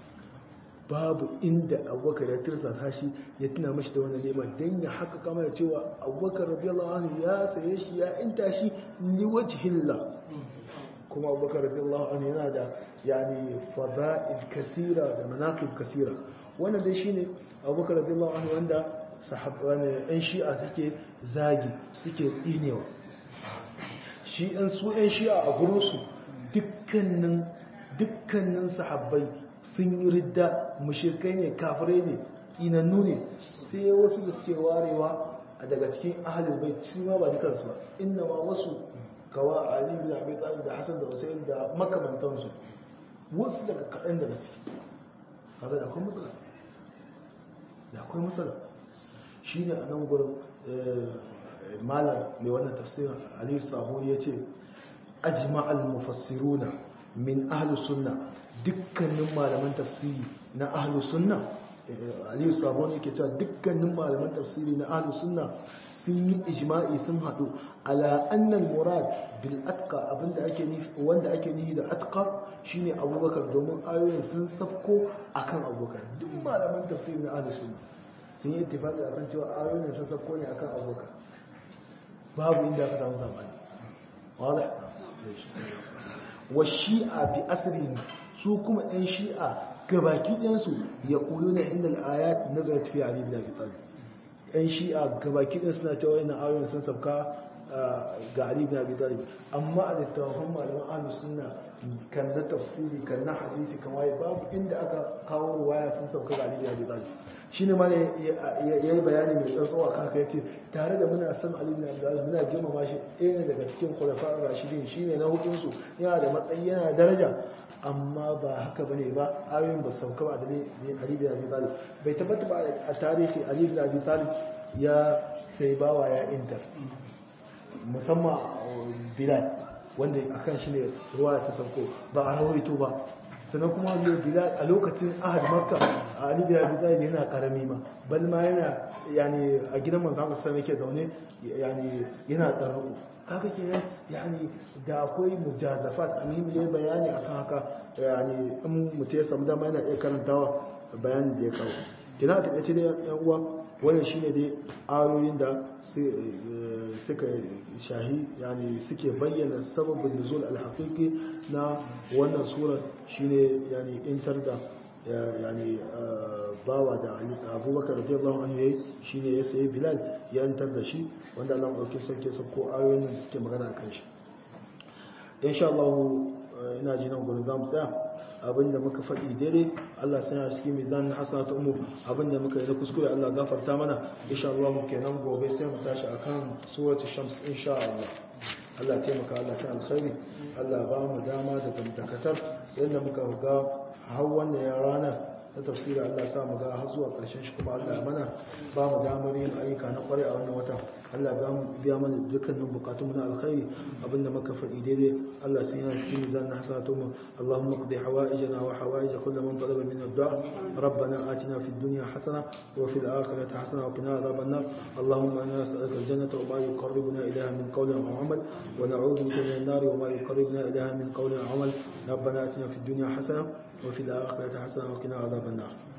B: babu inda abubakar ya tirsa shi ya tuna mashi da wani neman don ya haka kama da cewa abubakar radiyallahu anhu ya saye shi ya inta shi liwajhillah kuma abubakar radiyallahu anhu yana da yani fada'il kasira da manaqib kasira wannan dai shine abubakar radiyallahu anhu wanda sahabban yan shi'a suke zagi suke tsinewa shi ɗan su ɗan shi'a a gurinsu dukkanin dukkanin sahabbai sun yi ridda mushirkai ne kafirai ne tsinannu ne sai wasu da suke warewa a daga cikin ahalul bai su ma ba dukansu ba inna ma wasu kawa ali bin abi talib da hasan da husayn da makamantansu wasu daga kaɗan da suke kaga da akwai matsala da akwai matsala shine a nan gurin malam mai wannan tafsirin aliyu sabo ya ce ajma'al mufassiruna min ahlus sunna dukkanin malaman tafsiri na ahlus sunna aliyu sabo ne ke cewa dukkanin malaman tafsiri na ahlus sunna sun yi ijma'i sun haɗu ala annal murad bil atqa abinda ake nufi wanda ake nufi da atqa shine abubakar domin ayoyin sun safko akan abubakar duk malaman tafsiri na ahlus sunna sun yi ittifaqi akan cewa ayoyin sun safko ne akan abubakar babu inda aka samu zamani wadda wa shi'a bi asrin su kuma ɗan shi'a gabaki ɗansu ya kulu na inda al'ayat nazarat fi ali bin abi talib ɗan shi'a gabaki ɗansu suna cewa yana ayoyin sun sabka ga ali bin abi talib amma a littafin malaman ahlus sunna kan na tafsiri kan na hadisi kan waye babu inda aka kawo ruwaya sun sabka ga ali bin abi talib shi ne ma ya yi bayani mai tsantsawa kan haka ya ce tare da muna san Ali bin Abdul muna girmama shi ɗaya ne daga cikin khulafa rashidin shi ne na hukunsu yana da matsayi yana da daraja amma ba haka bane ba ayoyin ba sauka ba da Ali bin Abi Talib bai tabbata ba a tarihi Ali bin Abi Talib ya sai bawa ya intar musamman Bilal wanda akan shi ne ruwa ta sauko ba a rawaito ba sannan kuma bilal a lokacin ahad makka a ali bin abi talib yana karami ma bal ma yana yani a gidan manzo Allah sallallahu yake zaune yani yana tsaro kaga kenan yani da akwai mujazafat amin ya bayani akan haka yani in mutum ya samu dama yana iya karantawa bayanin da ya kawo kina ta kace da yan uwa wannan shine dai ayoyin da suka shahi yani suke bayyana sababin nuzul al-haqiqi na wannan sura shine yani intar da yani bawa da abubakar radiyallahu anhu yayi shine ya sayi bilal ya intar da shi wanda Allah dauke sarki sako ayoyin da suke magana kan shi insha Allah ina ji nan gurin zamu tsaya abinda muka faɗi daidai Allah sanya cikin mizanin hasanatu ummu abinda muka yi na kuskure Allah gafarta mana insha Allah kenan gobe sai mu tashi akan suratul shams insha Allah Allah taimaka Allah sai alkhairi Allah ba mu dama da dakatar yadda muka ga har wannan ya rana na tafsiri Allah sa mu ga har zuwa ƙarshen shi kuma Allah mana ba mu damar yin ayyuka na ƙwarai a wannan wata Allah ya biya mana dukkanin bukatun na alkhairi abinda muka faɗi daidai Allah sai yana cikin mizan na hasanatu mu Allahumma qdi hawaijana wa hawaij kullu man talaba min ad-du'a ربنا آتنا في الدنيا حسنة وفي الآخرة حسنة وقنا عذاب النار اللهم إنا نسألك الجنة وما يقربنا إليها من قول أو عمل ونعوذ بك من النار وما يقربنا إليها من قول أو عمل ربنا آتنا في الدنيا حسنة وفي الآخرة حسنة وقنا عذاب النار